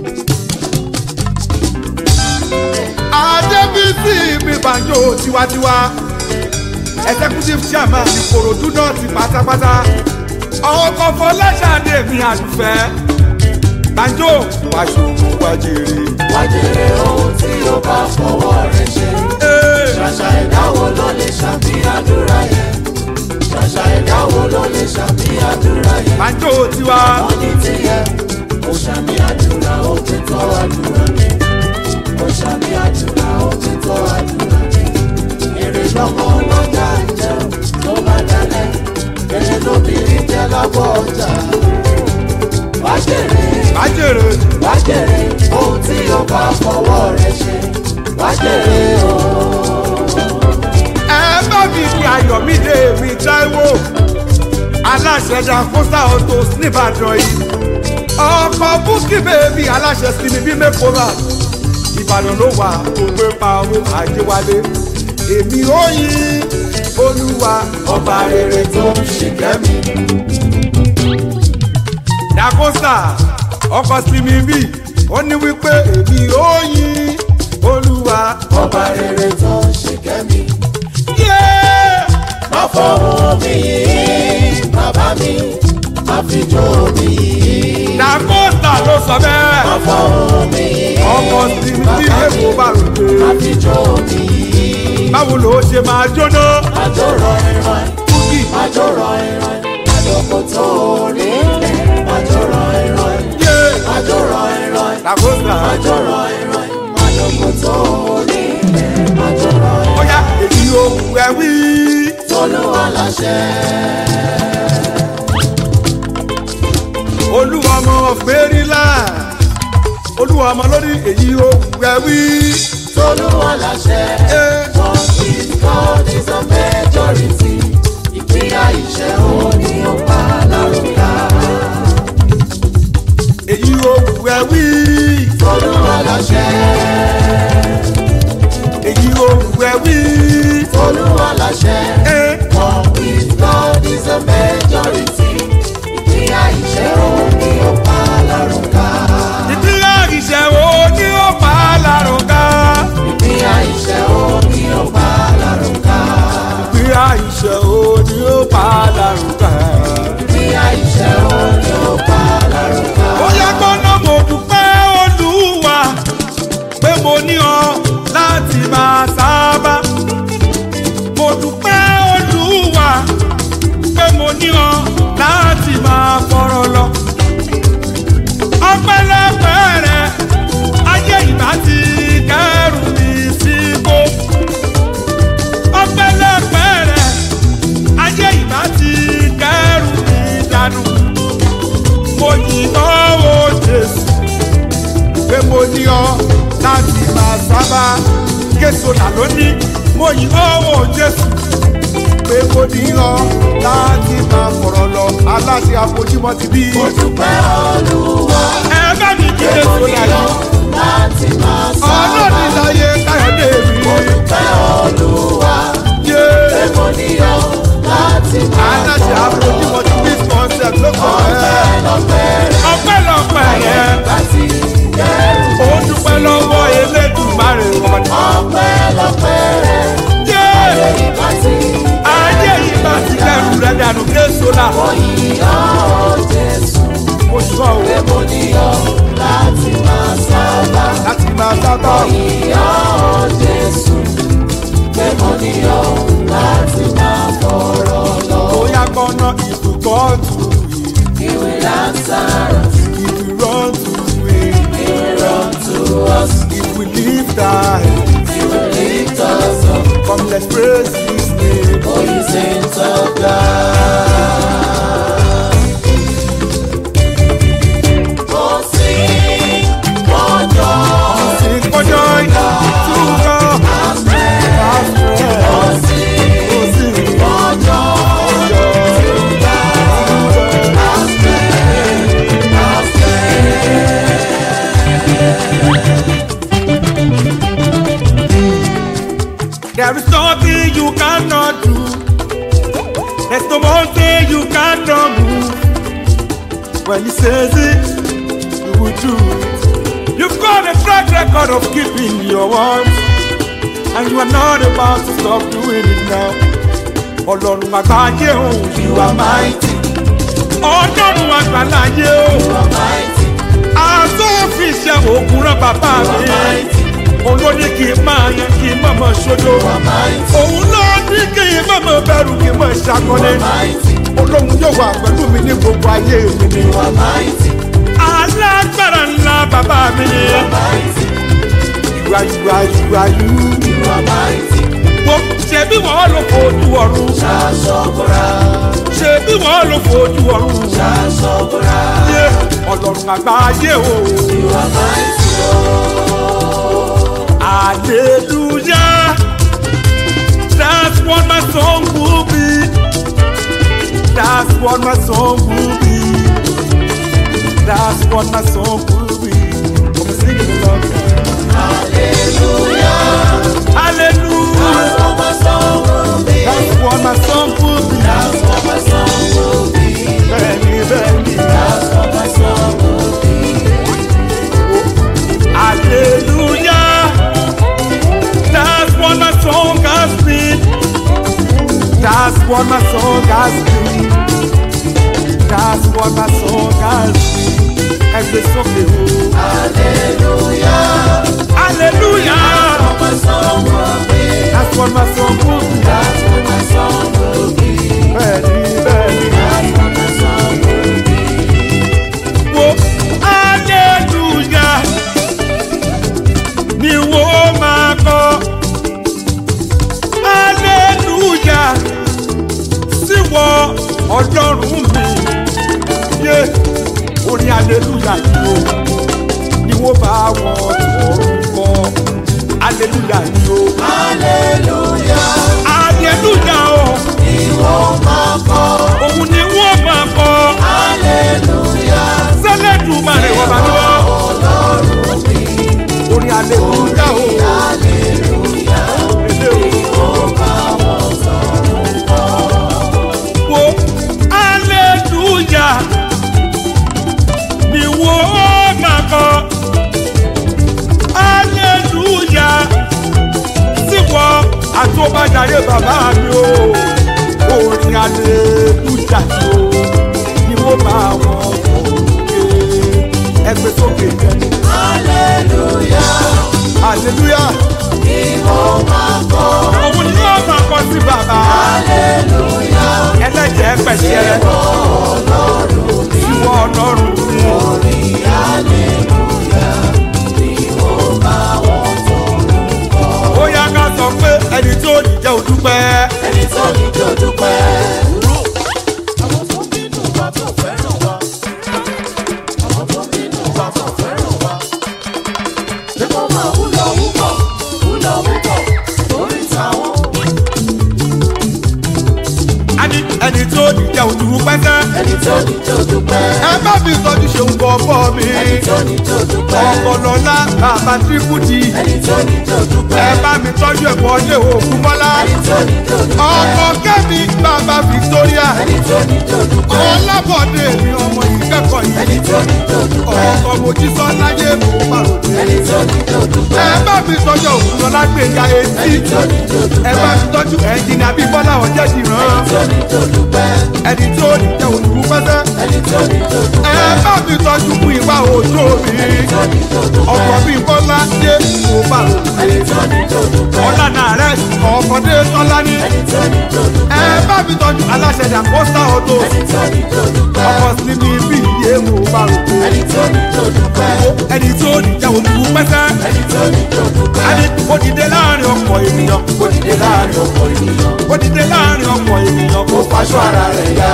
adébísí mi banjo tiwantiwa executive chairman ìkòròdú náà ti pátápátá ọkọ̀ fọláṣadé mi àdùfẹ́ banjo wàṣọwò wájèrè. Wájèrè ohun tí ó bá fọwọ́ rẹ̀ ṣe. Ṣàṣà ẹ̀dáwó ló lè ṣàmì àdúrà yẹn. Ṣàṣà ẹ̀dáwó ló lè ṣàmì àdúrà yẹn. banjo tiwa Wọ́n ní tiẹ̀, ó ṣàmì àdúrà ó ti tọ́ àdúrà mi. Ó ṣàmì àdúrà ó ti tọ́ àdúrà mi. Èrè lọ́mọ ọlọ́jà ń jẹ tó bá dalẹ̀. Èrè lóbìnrin jẹ lábọ̀ ọjà. Wájèrè bàjèrè wájèrè ohun tí ó bá fọwọ́ rẹ̀ ṣe. Wájèrè o. ẹ bá mi fi ayọ̀mídé mi táíwò aláṣẹ dancosta autos nìbàdàn yìí ọkọ̀ búkì bèbí aláṣẹ sinmi bí mẹ́kọ́rà ìbàdàn ló wà tó gbé pa owó àjẹwálé èmi ò yin olúwa Ọba rere tó ń ṣìkẹ́ mi. dakosta ọkọ sinmi bí ó ní wípé èmi ó yin olúwa. ọba rere tó ń ṣe kẹ́mi. Yeah! má fọwọ́ mi yìí bàbá mi má fi jó mi yìí. dakosta ló sọ má bẹ́ẹ̀ fọwọ́ mi yìí ọkọ sinmi bí èkó bá ròde má fi jó mi yìí. báwo ló ṣe máa jóná. àjò rọ ìrọ̀ kúkì àjò rọ ìrọ̀ àjòkò tó rí ilẹ̀ àjò rọ ìrọ̀ yé àjò rọ ìrọ̀ dakosta àjò rọ ìrọ̀ àjòkò tó rí ilẹ̀ àjò rọ ìrọ̀ bóyá èyí ohun ẹ wí. tolúwa láṣẹ. olúwa ọmọ fèrèlà olúwa ọmọ lórí èyí ohun ẹ wí. tolúwa láṣẹ. Eh. What is God is a majority. Ìpínyà iṣẹ́ òní ọba lárúkà. èyí ohun ẹ wí. Tolúwa láṣẹ. èyí ohun ẹ wí. Tolúwa láṣẹ. Eh. What is God is a majority. Ìpínyà iṣẹ́ òní ọba lárúkà. ìdílé ìṣẹ̀wò ní ó pa á lárúgá. Ìpínyà iṣẹ́ òní ọba lárúkà. ìdílé ìṣẹ̀wò ní ó pa á lárúgá. Ìpínyà iṣẹ́ òní ọba lárúkà. ó yẹ gbọ́dọ̀ mo dúpẹ́ olúwa pé mo ní ọ láti máa sábà. mo dúpẹ́ olúwa pé mo ní ọ láti máa fọ̀rọ̀ lọ. ọpẹ́lọpẹ́ rẹ ayé ìbá ti kẹrù mi síbò. ọpẹ́lọpẹ́ rẹ ayé ìbá ti kẹrù mi dànù mo yìnbọn wo jésù pé mo ní ọ láti máa sábà késo là lónìí mo yìnbọn wo jésù pé mo ní ọ láti máa fọ̀rọ̀ lọ aláṣẹ àfojúmọ́ ti bí. Mo dúpẹ́ Olúwa. ẹ bá mi kí késo là yìí láti máa sábà. ọlọ́ọ̀ni láyé káyọ̀dé mi. Mo dúpẹ́ Olúwa. yé pé mo níyọ̀ láti máa aláṣẹ àfojúmọ́ ti bí concept ló kọ̀ ẹ́. lọ́pẹ́ rẹ̀ ọpẹ́lọpẹ́ yẹn láti kẹ́rù. ó dúpẹ́ lọ́wọ́ elédùnmarè wọn. Ọpẹ́ lọ́pẹ́ rẹ̀ yé. láti ayé yìí bá ti kẹrù rẹ dànù késo la yíyọ̀ Jésù. mo sọ Pé o mo níyọ̀ láti máa sábà. láti máa sábà Yíyọ̀ Jésù. Pé mo níyọ̀ láti máa fọ̀rọ̀ lọ. bóyá gbọ́nà ìdúgbò tù yìí He will answer us. ìdúró tù yìí He will run to us. ìwì lífta He will lift us up. come let's praise his name. For you saints of God. Oh, sing for joy. sing for joy to God our strength. Oh, sing Oh, sing for joy. joy To God, to God. our strength, our strength. There is nothing you cannot do. There's no mountain you cannot move. When he says it, you will do it. You've got a track record of keeping your words, and you are not about to stop doing it now. Ọlọ́run àgbáyé o, you are mighty. Ọlọ́run àgbáláyé o, You are mighty, àtúnfi ṣe òògùn rán bàbá you are mi. mighty, Olóní kì í máa yan kì í mọ̀mọ́ ṣojo. you are mighty, òun ló ní kí n má mọ bẹ̀rù kí n mọ you ìṣàkọlé are mighty, olóhùn yóò wà pẹ̀lú mi ní gbogbo ayé mi ni. you are mighty, alágbára ńlá bàbá mi ni. you are mighty, ìwà ìwà ìwà yú. you are mighty. wo ṣebí wọ́n ló fojú ọ̀run. Ṣaṣọ́bùrà, ṣebí wọ́n ló fojú ọ̀run. ṣaṣọ́bùrà, yé ọlọ́run àgbáyé o. you are mighty, hallelujah that's what my song will be. that's what my song will be. that's what my song will be. I'm singing along. hallelujah. hallelujah. That's what my song will be. that's what my song will be. That's what my song will be. bẹ́ẹ̀ni bẹ́ẹ̀ni. That's what my what my song has been. That's what my song has been. Ẹgbẹ́ sókè o. Hallelujah. Hallelujah. My song will be. That's what my song will be. That's what my song will be. Bẹ́ẹ̀ni bẹ́ẹ̀ni. That's what my song will be. Wo hallelujah ni wo máa kọ. Hallelujah síwọ ọlọ́run mi. Yé orin hallelujah yìí o ni wo bá wọn tọrùn kọ. Hallelujah yìí o. Hallelujah. Hallelujah o. Ìwọ máa kọ́. Òun ni wọ́n máa kọ. Hallelujah. Sẹ́lẹ̀dùn máa rẹ̀ wọ́n bá lọ́wọ́. Ọlọ́run mi. Orin hallelujah o. Hallelujah. Èlé o. Ìwọ bá wọn sọ̀rọ̀ kọ́. wo aleluya ni wo máa kọ aleluya síwọ àtúbàjáde bàbá mi o orin aleluya ni o ni wo bá wọn sókè ẹgbẹ́ sókè Hallelujah. aleluya Ìwọ máa kọ́. òun ni wọ́n máa kọ sí bàbá Hallelujah. ẹlẹ́jẹ̀ pẹ̀sẹ̀ Ọlọ́run mi. ìwọ ọlọ́run mi. Orin hallelujah. Ìwọ bá wọn sọ̀rọ̀ kọ́. ó yá ká sọ pé ẹni tó ní jẹ́ òdúpẹ́. ẹni tó ní kí o dúpẹ́. àwọn tó bínú wa tó fẹ́ràn wa. àwọn tó bínú wa tó fẹ́ràn wa. ṣé kó máa wúlò wúkọ̀ wúlò wúkọ̀ lórí táwọn. a ní ẹni tó ní jẹ́ òdúpẹ́ sẹ́. ẹni tó ní kí o dúpẹ́. ẹ bá mi tọ́jú ṣeun kọ́ bọ́ mi. ẹni tó ní kí o dúpẹ́. ọ̀pọ̀lọ́lá bàbá tírípùtì. ẹni tó ní kí o dúpẹ́. ẹ bá mi tọ́jú ẹ̀kọ́ ilé òkú mọ́lá. ẹni tó ní kí o dúpẹ́. ọkọ kẹ́mi bàbá victoria. ẹni tó ní kí o dúpẹ́. ọlábọ̀dé mi ọmọ ìkẹ́kọ̀ọ́ ẹni yìí. tó ní kí o dúpẹ́. ọkọ mojísọ́ láyé mo pàròdé. ẹni tó ní kí o dúpẹ́. ẹ bá mi tọ́jú òkúlọ́lá gbẹ̀yà etí. ẹni tó ní kí o ẹ dúpẹ́. bá mi tọ́jú ẹ̀jìnà bíbọ́lá ọ̀jẹ̀dì rán. ẹni tó ní kí o dúpẹ́. ẹni tó ní jẹ́ òdúpẹ́ sẹ́. ẹni tó ní kí o dúpẹ́. ẹ bá mi tọ́jú fún ìwà òjò mi. ẹni tó ní kí o dúpẹ́. ọkọ̀ mi bọ́lá dé mo bá rò pé. ẹni tó ní kí o dúpẹ́. ọ̀là náà rẹ̀ ọkọ̀ dé tọ́lá ní. ẹni tó ní kí o dúpẹ́. ẹ bá mi tọ́jú aláṣẹ dàkóṣà ọ̀tọ̀. ẹni tó ní kí o dúpẹ́. ọkọ̀ sí mi bí iye mo bá rò pé. ẹni tó ní kí o dúpẹ́. ẹni tó ní jẹ́ òdúpẹ́ sẹ́. ẹni tó ní kí o dúpẹ́. ẹni ó dìde láàrin ọkọ̀ ènìyàn. ó dìde láàrin ọ̀pọ̀ ènìyàn. ó dìde láàrin ọkọ̀ ènìyàn. ó faṣọ ara rẹ̀ yá.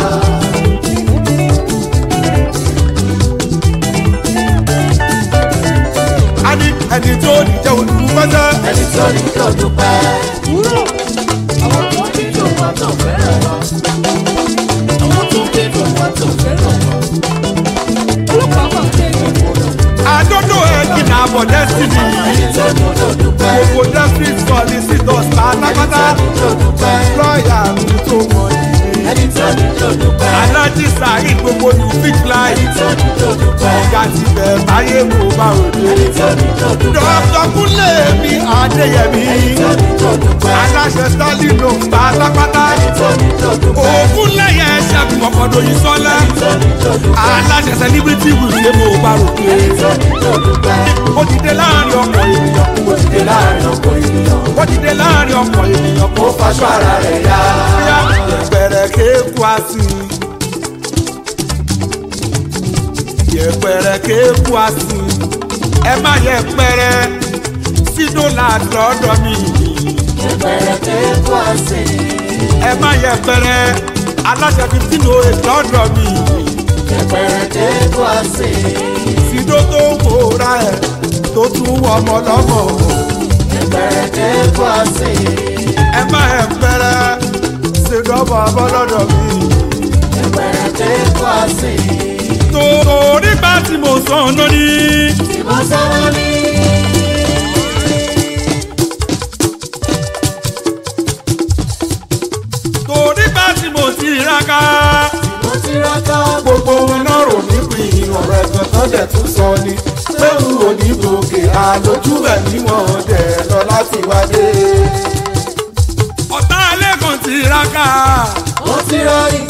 ẹni ẹni tó ní jẹ́ òdúpẹ́ sẹ́. ẹni tó ní kí o dúpẹ́. àwọn tó ní kí o wá tó fẹ́ràn wa. àwọn tó ní kí o wá tó fẹ́ràn wa. olùkọ́ máa ń tẹ̀lé ìwọ̀n. àdódò ẹ̀jìnà àbọ̀ dẹ́sítì ẹni tó ní kí o dúpẹ́. gbogbo dẹ́sítì solicitors pátápátá ẹni tó ní kí o dúpẹ́. lọ́ọ̀yà mi tó mọ̀ yìí. ẹni tó ní kí o dúpẹ́. alájí sàárì gbogbo ní big line ẹni tó ní kí o dúpẹ́. ọ̀gá ti bẹ̀ báyé mo bá òde. ẹni tó ní kí o dúpẹ́. dọ́kítọ̀ kúnlẹ̀ mi adéyẹmí ẹni tó ní kí o dúpẹ́. aláṣẹ stalin ló ń pátápátá ẹni tó ní kí o dúpẹ́. òògùn lẹ́yẹ ṣẹ́gun ọ̀pọ̀dọ̀ yìí sọ́lá ẹni tó ní kí o dúpẹ́. aláṣẹ celebrity wìlé mo bá òde. ẹni tó ní kí o dúpẹ́. ó ti dé láàrin ọkọ̀ ènìyàn ó ti dé láàrin ọ̀pọ̀ ènìyàn. ó ti dé láàrin ọkọ̀ ènìyàn kó ó faṣọ ara rẹ̀ yá. bóyá yẹpẹrẹ kéku àsì yẹpẹrẹ kéku àsì ẹ má yẹpẹrẹ sínú làdọdọ mi Ìbẹ̀rẹ̀ kéku àsè. ẹ má yẹpẹrẹ aláṣẹ fifteen oh eight lọdọ mi Ìbẹ̀rẹ̀ kéku àsè. sínú tó ń wòra ẹ tó tún wọ ọmọ lọmọ Ìbẹ̀rẹ̀ kéku àsè. ẹ má yẹpẹrẹ sínú ọmọ ọmọ lọdọ mi. Ìbẹ̀rẹ̀ kéku àsè. torí bá tí mo sàn lórí. Tí mo sọ́wọ́ ní. torí bá tí mo ti raka. Mo ti rákà. gbogbo wọn náà rò mí pin ọ̀rọ̀ ẹ̀gbọ́n tó dẹ̀ tún sọ ni. pé n ò ní gòkè àlòjú ẹ̀ níwọ̀n dẹ̀ lọ láti wáyé. ọ̀tá ẹlẹ́gàn ti raka. tiraka ó ti rọrí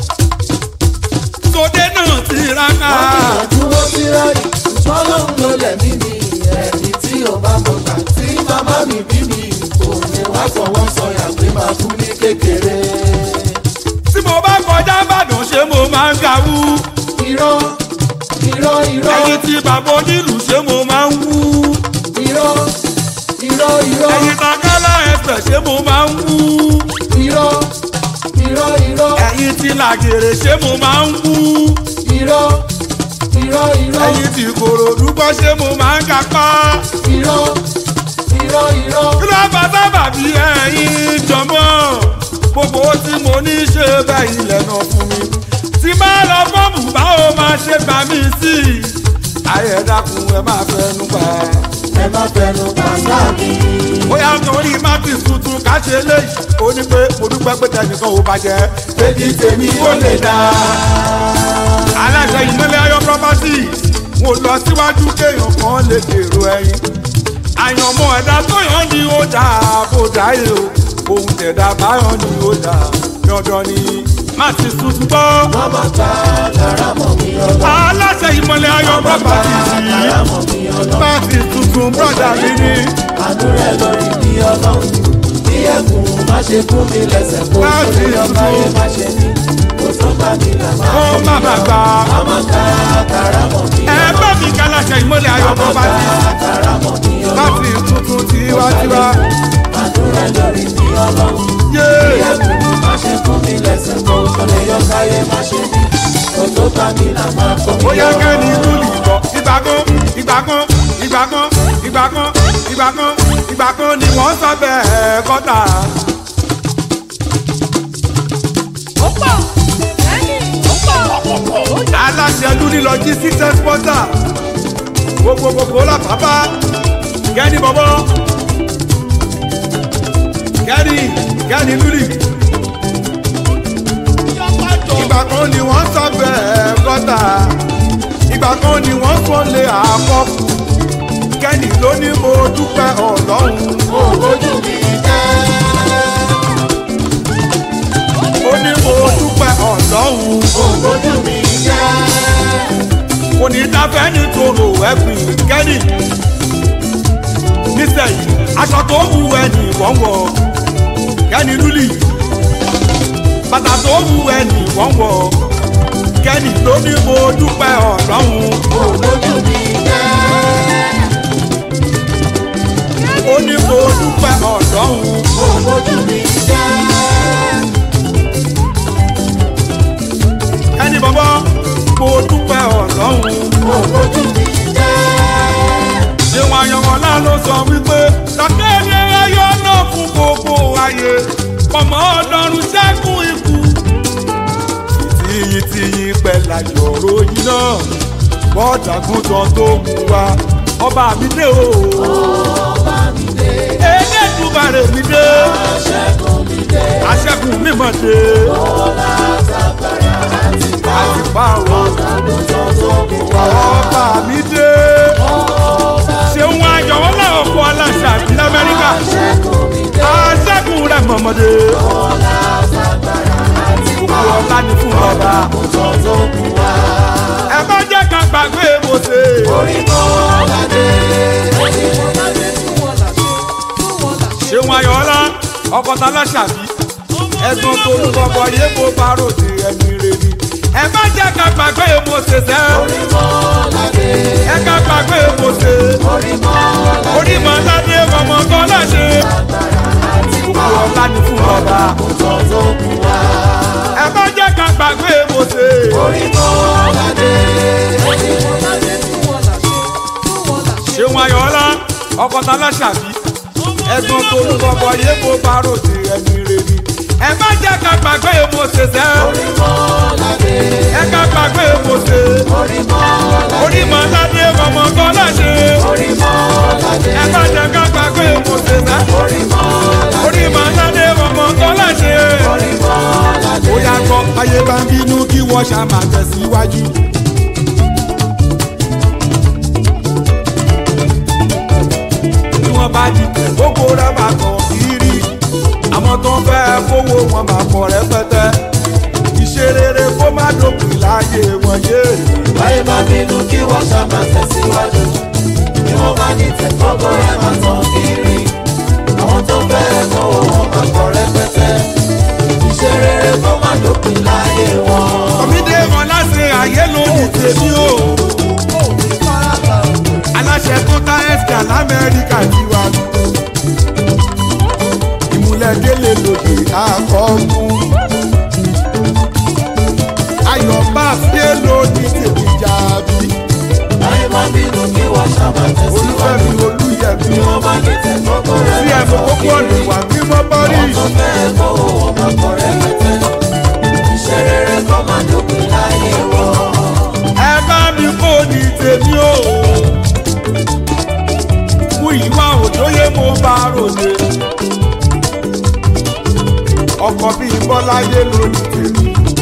sóde náà tiraka ìyànjú ó ti rọrí ṣùgbọ́n lóun ló lẹ̀mí mi ẹ̀mí tí ò bá mọ̀ gbà tí màmá mi bí mi kò ní wá fọwọ́ sọyà pé máa kú ní kékeré. tí mo bá kọjá ìbàdàn ṣé mo máa ń gawú irọ́ irọ́ irọ́ ẹyin tí bàbá onílù ṣé mo máa ń wú irọ́ irọ́ irọ́ ẹyin takala ẹsẹ̀ ṣé mo máa ń wú irọ́ irọ́ irọ́ ẹyin tí làgèrè ṣé mo máa ń wú irọ́ irọ́ irọ́ ẹyin tí kòròdú gbọ́ ṣé mo máa ń gapá irọ́ irọ́ irọ́ kí ló bá sábà bí ẹyin jọmọ́ gbogbo tí mo ní ṣe bẹ́ẹ̀ ilẹ̀ náà fún mi tí bá lọ fọ́ọ̀mù báwo máa ṣe gbà mí sí i ayé dákun ẹ máa fẹnu pa ẹ má fẹnu pàṣẹ mi. bóyá nítorí martins tuntun ká ṣe léyìí ó ní pé mo dúpẹ́ pé tẹnìkan ò bàjẹ́ Èdè tèmi ó lè dá. aláṣẹ ìmọ̀lẹ̀ ayọ̀ properties mo lọ síwájú kéèyàn kan lè dèrò ẹyin àyànmọ́ ẹ̀dá tó yàn ní ó dà bó dáyé o ohun tẹ̀dá báyọ̀ ní ó dà dandan ni martins tuntun gbọ́ Wọ́n máa gba karamọ̀ mi ọlọ́. aláṣẹ ìmọ̀lẹ̀ ayọ̀ properties yìí Karamọ̀ mi ọlọ́. martins tuntun brọ́dà mi ní Àánú rẹ̀ lórí bí ọlọ́run. Bí ẹ̀kún má ṣe fún mi lẹ́sẹ̀ kó Láti sórí ọba ìlú. yẹn má ṣe ní. Kò tó bá mi là máa kó fún má mi bà lọ. gbà Wọ́n máa gba karamọ̀ mi ẹ ọlọ́. bá mi kálàṣẹ ìmọ̀lẹ̀ ayọ̀ Wọ́n máa properties gba karamọ̀ mi ọlọ́. láti tuntun tiwantiwa Àánú rẹ̀ lórí bí ọlọ́run. Bí yéé. ẹ̀kún má ṣe fún mi lẹ́sẹ̀ kó sórí ọba yẹn má ṣe ní. Kò tó bá mi là máa fún mi ó yá lọ. kẹ́ni ìlú nìbọ̀ ìgbà kan ìgbà kan ìgbà kan ìgbà kan ìgbà kan ìgbà kan ni wọ́n sọ bẹ́ẹ̀ kọ́tà. aláṣẹ lúni logistics exporter gbogbo gbogbo la bàbá kẹ́ni bọ̀bọ̀ kẹ́ni kẹ́ni lúni. ìgbà kan ni wọ́n sọ bẹ́ẹ̀ kọ́tà ìgbà kan ni wọ́n sọ lé àkọ́ kẹ́ni ló ní mo dúpẹ́ ọlọ́run Ojú mi jẹ́. ó ní mo dúpẹ́ ọlọ́run Ojú mi jẹ́. kò ní dáfẹ́ ní tòrò ẹ̀gbìn kẹ́ni nísẹ̀yìn aṣọ tó wù ẹnì wọ́nwọ́ kẹ́ni lúlì bàtà tó wù ẹnì wọ́nwọ́ kẹ́ni ló ní mo dúpẹ́ ọlọ́run Ojú mi jẹ́. ó ní mo dúpẹ́ ọlọ́run. Ojú mi jẹ́. ẹni bọ́bọ́ mo dúpẹ́ ọlọ́run. Ojú mi jẹ́. ìwọ̀n àyànmọ́lá ló sọ wípé lọ́kẹ́lẹ́ ayọ̀ náà fún gbogbo ayé ọmọ ọlọ́run ṣẹ́gun ikú. tìyìn tìyìn pẹ̀lú àjọrò yìí náà bọ́ọ̀dàgùntàn tó mú wa ọba mi dé o. Ọba mi dé. elédùmarè mi dé Aṣẹ́gun mi dé. aṣẹ́gun mímọ́ dé Ọlá àtàgbàrà àti bá. àti báwo Àgùntàn tó kù wá. ọba mi dé. Ọba ṣeun ayọ̀wọ́ làwọn kọ́ aláṣà àti lamẹ́ríkà aṣẹ́gun mi dé. aṣẹ́gun rẹ̀ mọ̀mọ́dé Ọlá àtàgbàrà àti bá. gbogbo ọ̀la ni fún ọba Àgùntàn tó kù wá. ẹ má jẹ́ ká gbàgbé mo ṣe Orí Mọ́ládé. Orí Mọ́ládé tún wọ́n là ṣe. Tún wọ́n là ṣe. ṣeun ayọ̀ọ́lá ọkọ̀tà aláṣà bí ẹ̀gbọ́n tó ń bọ̀bọ̀ yé mo bá ròde ẹni rè ni ẹ má jẹ́ ká gbàgbé mo ṣe sẹ́ Orí Mọ́ládé. ẹ ká gbàgbé mo ṣe Orí Mọ́ládé. orí màládé ọmọ kan láṣẹ gbogbo ọ̀la ni fún ọba Àgùntàn tó kù wá. ẹ má jẹ́ ká gbàgbé mo ṣe. Orí Mọ́ládé. Orí Mọ́ládé tún wọ́n là ṣe. Tún wọ́n là ṣe. ṣeun ayọ̀ọ́lá ọkọ̀tà aláṣàbí ẹ̀gbọ́n tó ń bọ̀bọ̀ yé mo bá ròde ẹni rè ni ẹ má jẹ́ ká gbàgbé mo ṣe sẹ́ Orí Mọ́ládé. ẹ ká gbàgbé mo ṣe Orí Mọ́ládé. orí màládé ọmọ kan láṣẹ Orí Mọ́ládé. ẹ má jẹ́ ká gbàgbé mo ṣe sẹ́ Orí Mọ́ládé. orí màládé ọmọ kan láṣẹ Orí Mọ́ládé. ó yà kọ́ ayé bá ń bínú kí wọ́n ṣá máa tẹ̀síwájú. bí wọ́n bá di gbogbo rẹ̀ máa kàn kiri àwọn tó ń fẹ́ kówó wọn máa pọ̀ rẹpẹtẹ ìṣerere kó má dópin láàyè wọn yé báyìí bá bínú kí wọ́n ṣàmà tẹ̀síwájú bí wọ́n bá ní tẹ̀kọ́kọ́ ẹ̀ máa tán kiri àwọn tó fẹ́ kó wọn máa pọ̀ rẹpẹtẹ iṣẹ́ rere kó má dópin láyé wọn. kọ́mídé wọn láti ayé lónìí tèmi o aláṣẹ tó tá ẹ̀sìkà lamẹ́ríkà ti wà lù ìmúlẹ̀délé lòdì àkọ́kù ayọ̀ bá fíé lónìí tèmi jàbí báyìí bá bínú kí wọ́n ṣàmà olúfẹ́mi tẹ̀síwájú olúyẹ̀mí bí wọ́n bá ní tẹ̀kọ́kọ́ ẹ̀ bí máa ẹ̀fọ́ tán kókó ọ̀nà kiri wà bí wọ́n bọ́ rí àwọn tó fẹ́ kó wọn máa pọ̀ rẹpẹtẹ iṣẹ́ rere kó má dópin láyé wọn. ẹ bá mi kó ní tèmi o mú ìwà òjòyè mo bá ròde ọkọ̀ bíi bọ́láyé lónìí tèmi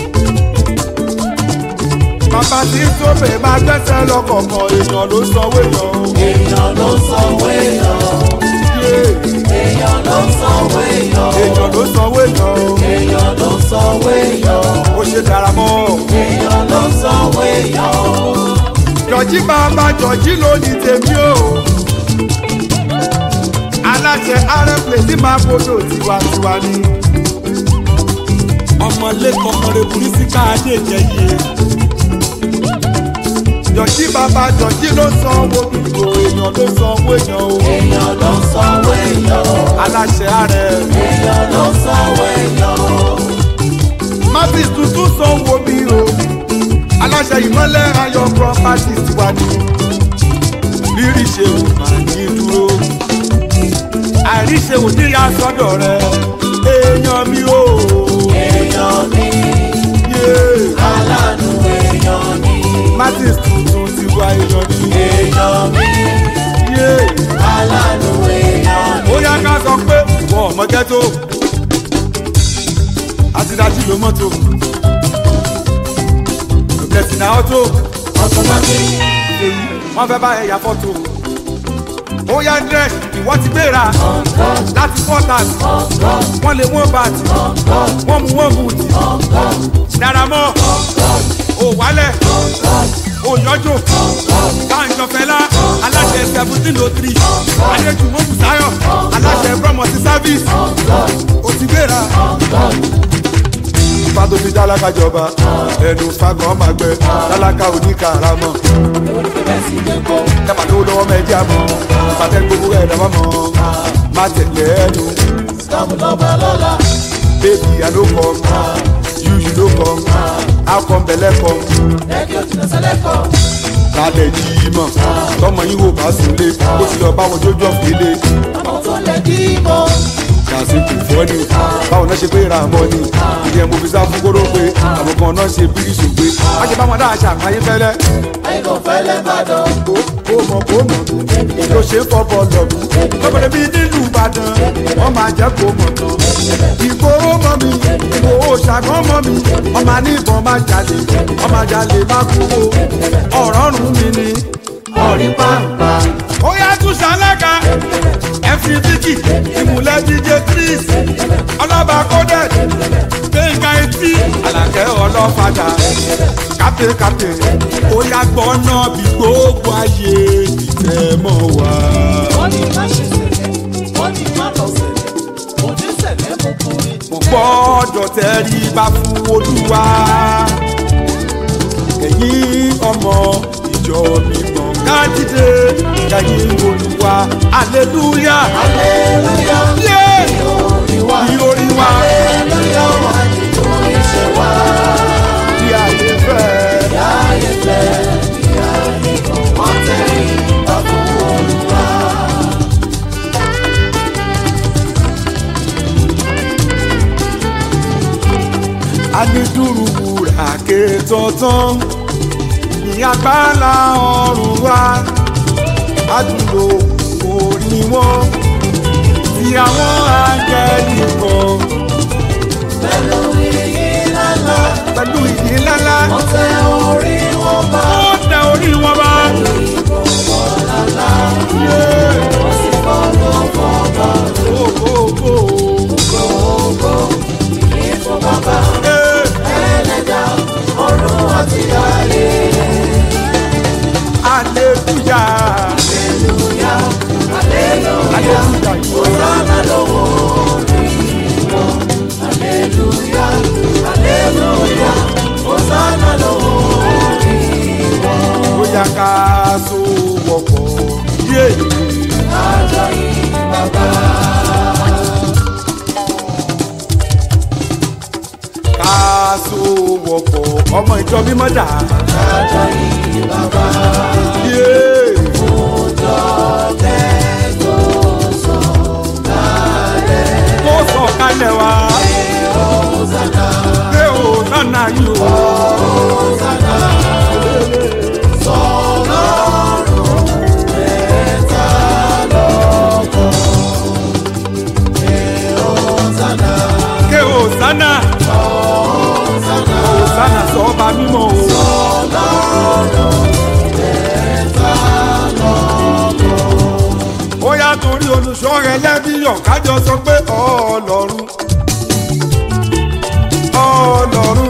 bàbá tí ń sóbè máa gbẹ́sẹ̀ lọ́kọ̀ọ̀kan èèyàn ló sanwó èèyàn o. èèyàn ló sanwó èèyàn Yeah. èèyàn ló sanwó èèyàn èèyàn ló sanwó èèyàn o. èèyàn ló sanwó èèyàn ó ṣe dára mọ́ ọ. èèyàn ló sanwó èèyàn jọ̀jí bàbá jọ̀jí lónìí tèmi o. aláṣẹ arẹ́pẹ̀ tí máa gbọdọ̀ tiwantiwa ni. ọmọlẹ́kọ̀ọ́ ọmọlẹ́kùnrin sí káàdé jẹyẹ. jọ̀jí bàbá jọ̀jí ló sanwó gbogbo èèyàn ló sanwó èèyàn o. èèyàn ló sanwó èèyàn aláṣẹ arẹ. èèyàn ló sanwó èèyàn mavis tuntun sanwó mi o. aláṣẹ ìmọ̀lẹ̀ ayọ̀ properties tiwa ni. rírì ṣe ò máa ní dúró. àìríṣe ò ní ya sọ́dọ̀ rẹ̀. èèyàn mi o. èèyàn ní Yeah. aláàánú èèyàn ní mavis tuntun tiwa èèyàn ni. èèyàn ní Yeah. aláàánú èèyàn ní. ó yá ká sọ pé ìwọ ọmọ ghetto àti dájú ló mọ́tò blessing na auto ọ̀tọ̀mọ́tì èyí wọ́n fẹ́ bá ẹ̀yà fọ́tò ó yá dress ìwọ ti gbéra láti quarters wọ́n lè wọ́n bàtì wọ́n mú wọ́n bùtì dára mọ́ ò wálẹ̀ ò yọjò káàjọ fẹlá aláṣẹ seventeen oh three adéjú mọ́bùsáyọ̀ aláṣẹ promote service ó ti gbéra fàtó fi tálákà jọba ẹnu fagbọn máa gbẹ tálákà oníkàràmọ ẹ̀pà tó lọ́wọ́ mẹ́jì àmọ́ ìpàtẹ́ gbogbo ẹ̀ dábàá mọ́ má tẹ̀lé ẹnu sọ́mu lọ́ba lọ́la baby i no come you you no come how come belle come lẹ́kì ó ti lọ sẹ́lẹ̀kọ̀ lálẹ́ yìí mọ̀ tọmọ yín wò bá sùn lé ó ti lọ báwọn jójú ọ̀fìlẹ̀ ọmọ tó lè dí mọ́ kàṣí kò fọ́ ni báwọn náà ṣe pé ra àmọ́ ni ìdí ẹ̀ mo fi sá fún kóró pé àwọn kan náà ṣe bí ìṣògbé wọ́n ṣe báwọn dáhà ṣàpáyé fẹ́lẹ́ àìkò fẹ́lẹ́ bàdàn kó kó mọ̀ kó mọ̀ ló ṣe fọ́ bọ́ọ̀lù ọ̀gbọ̀n bíi nílùú ìbàdàn wọ́n máa jẹ́ kó mọ̀ tán ìgboro mọ́ mi ìgbòho ṣàgán mọ́ mi ọmọ ní ìbọn máa jalè ọmọ jalè má kúrò ọ̀rọ̀ rùn mí ni ọ̀rí pàǹpà ó yá tún ṣàlẹ́ka fc vicky ìmùlẹ̀ dj chris ọlọ́ba coded gbẹ̀ngà etí alàkẹ́ ọlọ́fadà kápẹ́ kápẹ́ ó yá gbọ́ náà bí gbogbo ayé ìtẹ́ mọ́ wá. wọ́n ní má ṣe sẹ̀lẹ̀ wọ́n ní má lọ sẹ̀lẹ̀ òní sẹ̀lẹ̀ mo kúrì mo gbọ́dọ̀ tẹ́rí bá fún olúwa ẹ̀yin ọmọ ìjọ mi mọ̀ kájídé ẹ̀yin olúwa aleluya aleluya yé orí wa ìròrí wa aleluya wà nínú iṣẹ́ wa bí ayé fẹ́. láyé fẹ́ ìyá nìkan wọ́n tẹ̀lé ìgbà fún olúwa. anidúró wúrà ké tọ̀tàn ní agbára ọ̀run wa adúlò orí wọn ti àwọn áńgẹ́lì kan pẹ̀lú iyì lálá pẹ̀lú ìdí ńláńlá wọ́n tẹ orí wọn bá ó tẹ orí wọn bá. wọ́n sì fọ́nà fọ́nà Ó, ó, ó. ọmọ ìjọ mímọ́ dà. kájọ yìí bàbá Yeah. òjò tẹ́tò sọ kálẹ̀ kó sọ kalẹ̀ wá. ọ̀sánà pé o nánà yìí o. ọ̀sánà sọlọ́run mẹ́ta lọ́kọ̀ ọ̀sánà ké o sánà. ọ̀sánà o sánà sọ ọba mímọ́ o. sọlọ́run mẹ́ta lọ́kọ̀. ó yá torí olùṣọ́ rẹ lẹ́bíyàn kájọ sọ pé ọlọ́run ọlọ́run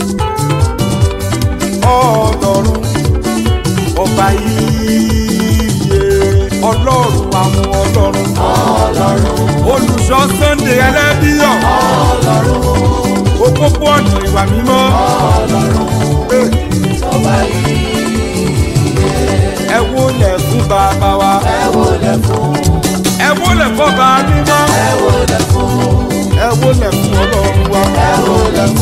ọlọ́run ọba iye ọlọ́run àwọn ọlọ́run olùṣọ́ sunday ẹlẹ́bíyàn òpópó ọ̀nà ìwà mímọ́ ẹ wo lẹ̀ fún bàbá wa ẹ wo lẹ̀ fún bàbá mímọ́ ẹ wo lẹ̀ fún ọlọ́run wa.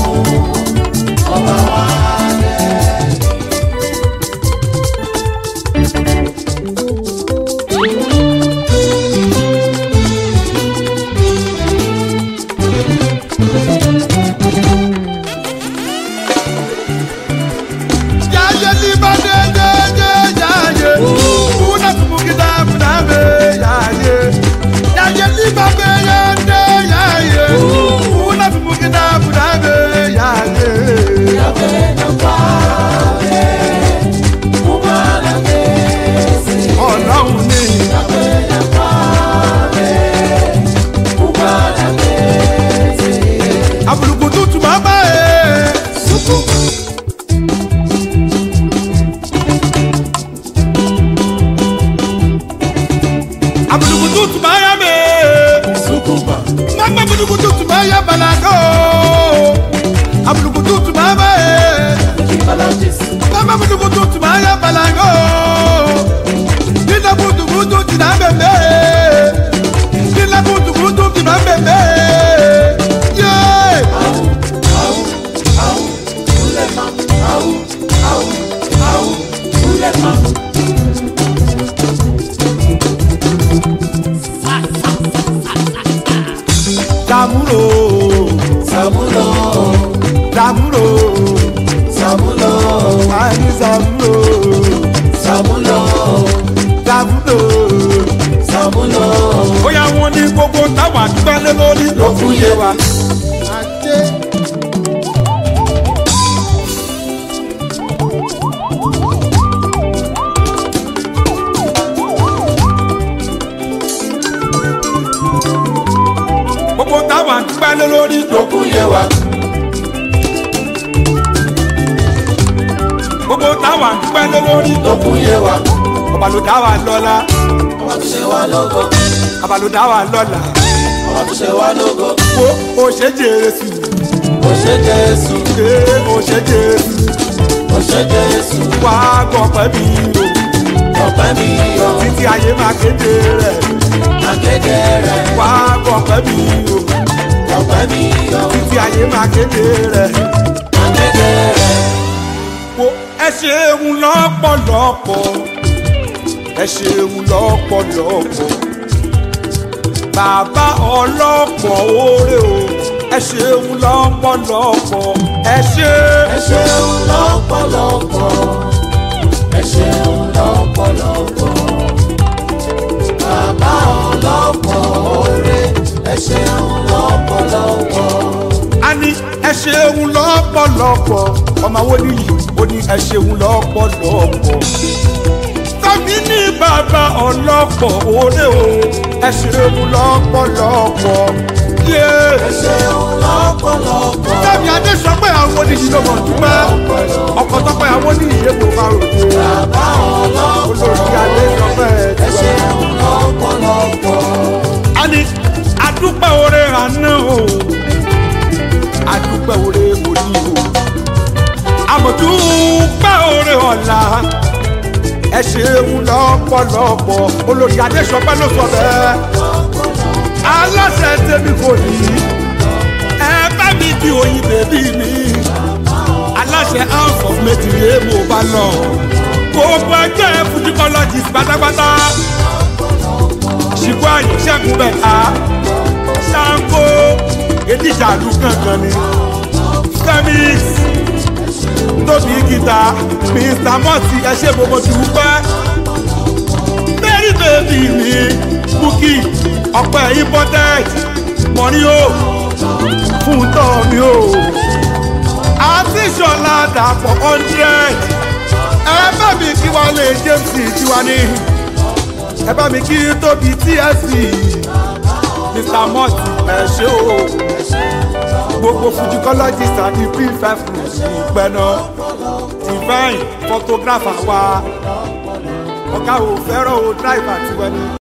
Yaye liba de de de yaye. Una kumukida munabe yaye. Yaye liba be ye de yaye. Una kumukida munabe yaye. Ọlọ́run ni àbùrùkù tútù máa bá ẹ. Àbùrùkù tútù máa yá mi. Mama àbùrùkù tútù máa yá balago. Àbùrùkù tútù máa bá ẹ. Mama àbùrùkù tútù máa yá balago. Nínú kùtùkùtù jìnnà bẹ̀bẹ̀. Nínú kùtùkùtù jìnnà bẹ̀bẹ̀. Yeah. Dàmúrò. Sàmúlò, Dàmúrò. sàmúlò, Àní Dàmúrò. sàmúlò, Dàmúrò. sàmúlò. Bóyá wọn ní gbogbo táwọn àdúgbálẹ̀ lórí ló fún yé wa. Gbogbo táwọn àdúgbálẹ̀ lórí ló Lókun yé wa, gbogbo táwọn àdúgbálẹ̀ lórí ló lókun yé wa. ọba ló dá wa lọ́la Ọba tó ṣe wá lógo, ọba ló dá wa lọ́la ọba tó ṣe wá lógo. wo o ṣe jésù Ó ṣe Jésù, ṣe o ṣe jésù ó ṣe Jésù. wá gbọ̀pẹ́ mi o Ọpẹ́ mi yọ, títí ayé máa kéde rẹ̀ akéde rẹ̀. wá gbọ̀pẹ́ mi o Ọpẹ́ mi yọ, títí ayé máa kéde rẹ̀ akéde rẹ̀. wo ẹ ṣeun lọ́pọ̀lọpọ̀ ẹ ṣeun lọ́pọ̀lọpọ̀ bàbá ọlọ́pọ̀ oore o ẹ ṣeun lọ́pọ̀lọpọ̀ ẹ ṣe. Ẹ ṣeun lọ́pọ̀lọpọ̀, ẹ ṣeun lọ́pọ̀lọpọ̀. Bàbá ọlọ́pọ̀ oore, ẹ ṣeun lọ́pọ̀lọpọ̀. a ní ẹ ṣeun lọ́pọ̀lọpọ̀ ọmọ wo nìyí ó ní ẹ ṣeun lọ́pọ̀lọpọ̀ tàbí ní bàbá ọlọ́pọ̀ òde o ẹ ṣeun lọ́pọ̀lọpọ̀ yé Ẹ ṣeun lọ́pọ̀lọpọ̀, tàbí adé sọ pé àwọn oníyìí ló mọ̀ dúpẹ́ ọkọ̀ tó pé àwọn oníyìí yé kó máa ròde bàbá ọlọ́pọ̀ olórí adé sọ pé ẹ ẹ ti wá. ṣeun lọ́pọ̀lọpọ̀. a ní adúpẹ́ oore àná o adúpẹ́ oore òní o àmọ̀dúpẹ́ oore ọ̀la ẹ ṣeun lọ́pọ̀lọpọ̀ olórí adéṣọpẹ́ ló sọ bẹ́ẹ̀ aláṣẹ tèmi kò ní ẹ bá mi di oyin bèbí mi aláṣẹ fujicologist pátápátá ṣìkú àyè ṣẹ́gun bẹ̀ta ṣáńkó edíjàdù kankan ni femix tóbi gita mr mọ́tì ẹ ṣe gbogbo dùpẹ́ mary baby mi bukki ọ̀pẹ imported mọ̀rí o fún tọ́ mi o àti ìṣọ̀lá dàpọ̀ hundred ẹ bá mi kí wọ́n lè james tiwa ní ẹ bá mi kí tóbi tsc mr mọ́tì ẹ ṣe o gbogbo fujicologist àti p5 ìpẹ́nà divine photographer wa ọ̀gá ò fẹ́ràn o driver tiwọn ni.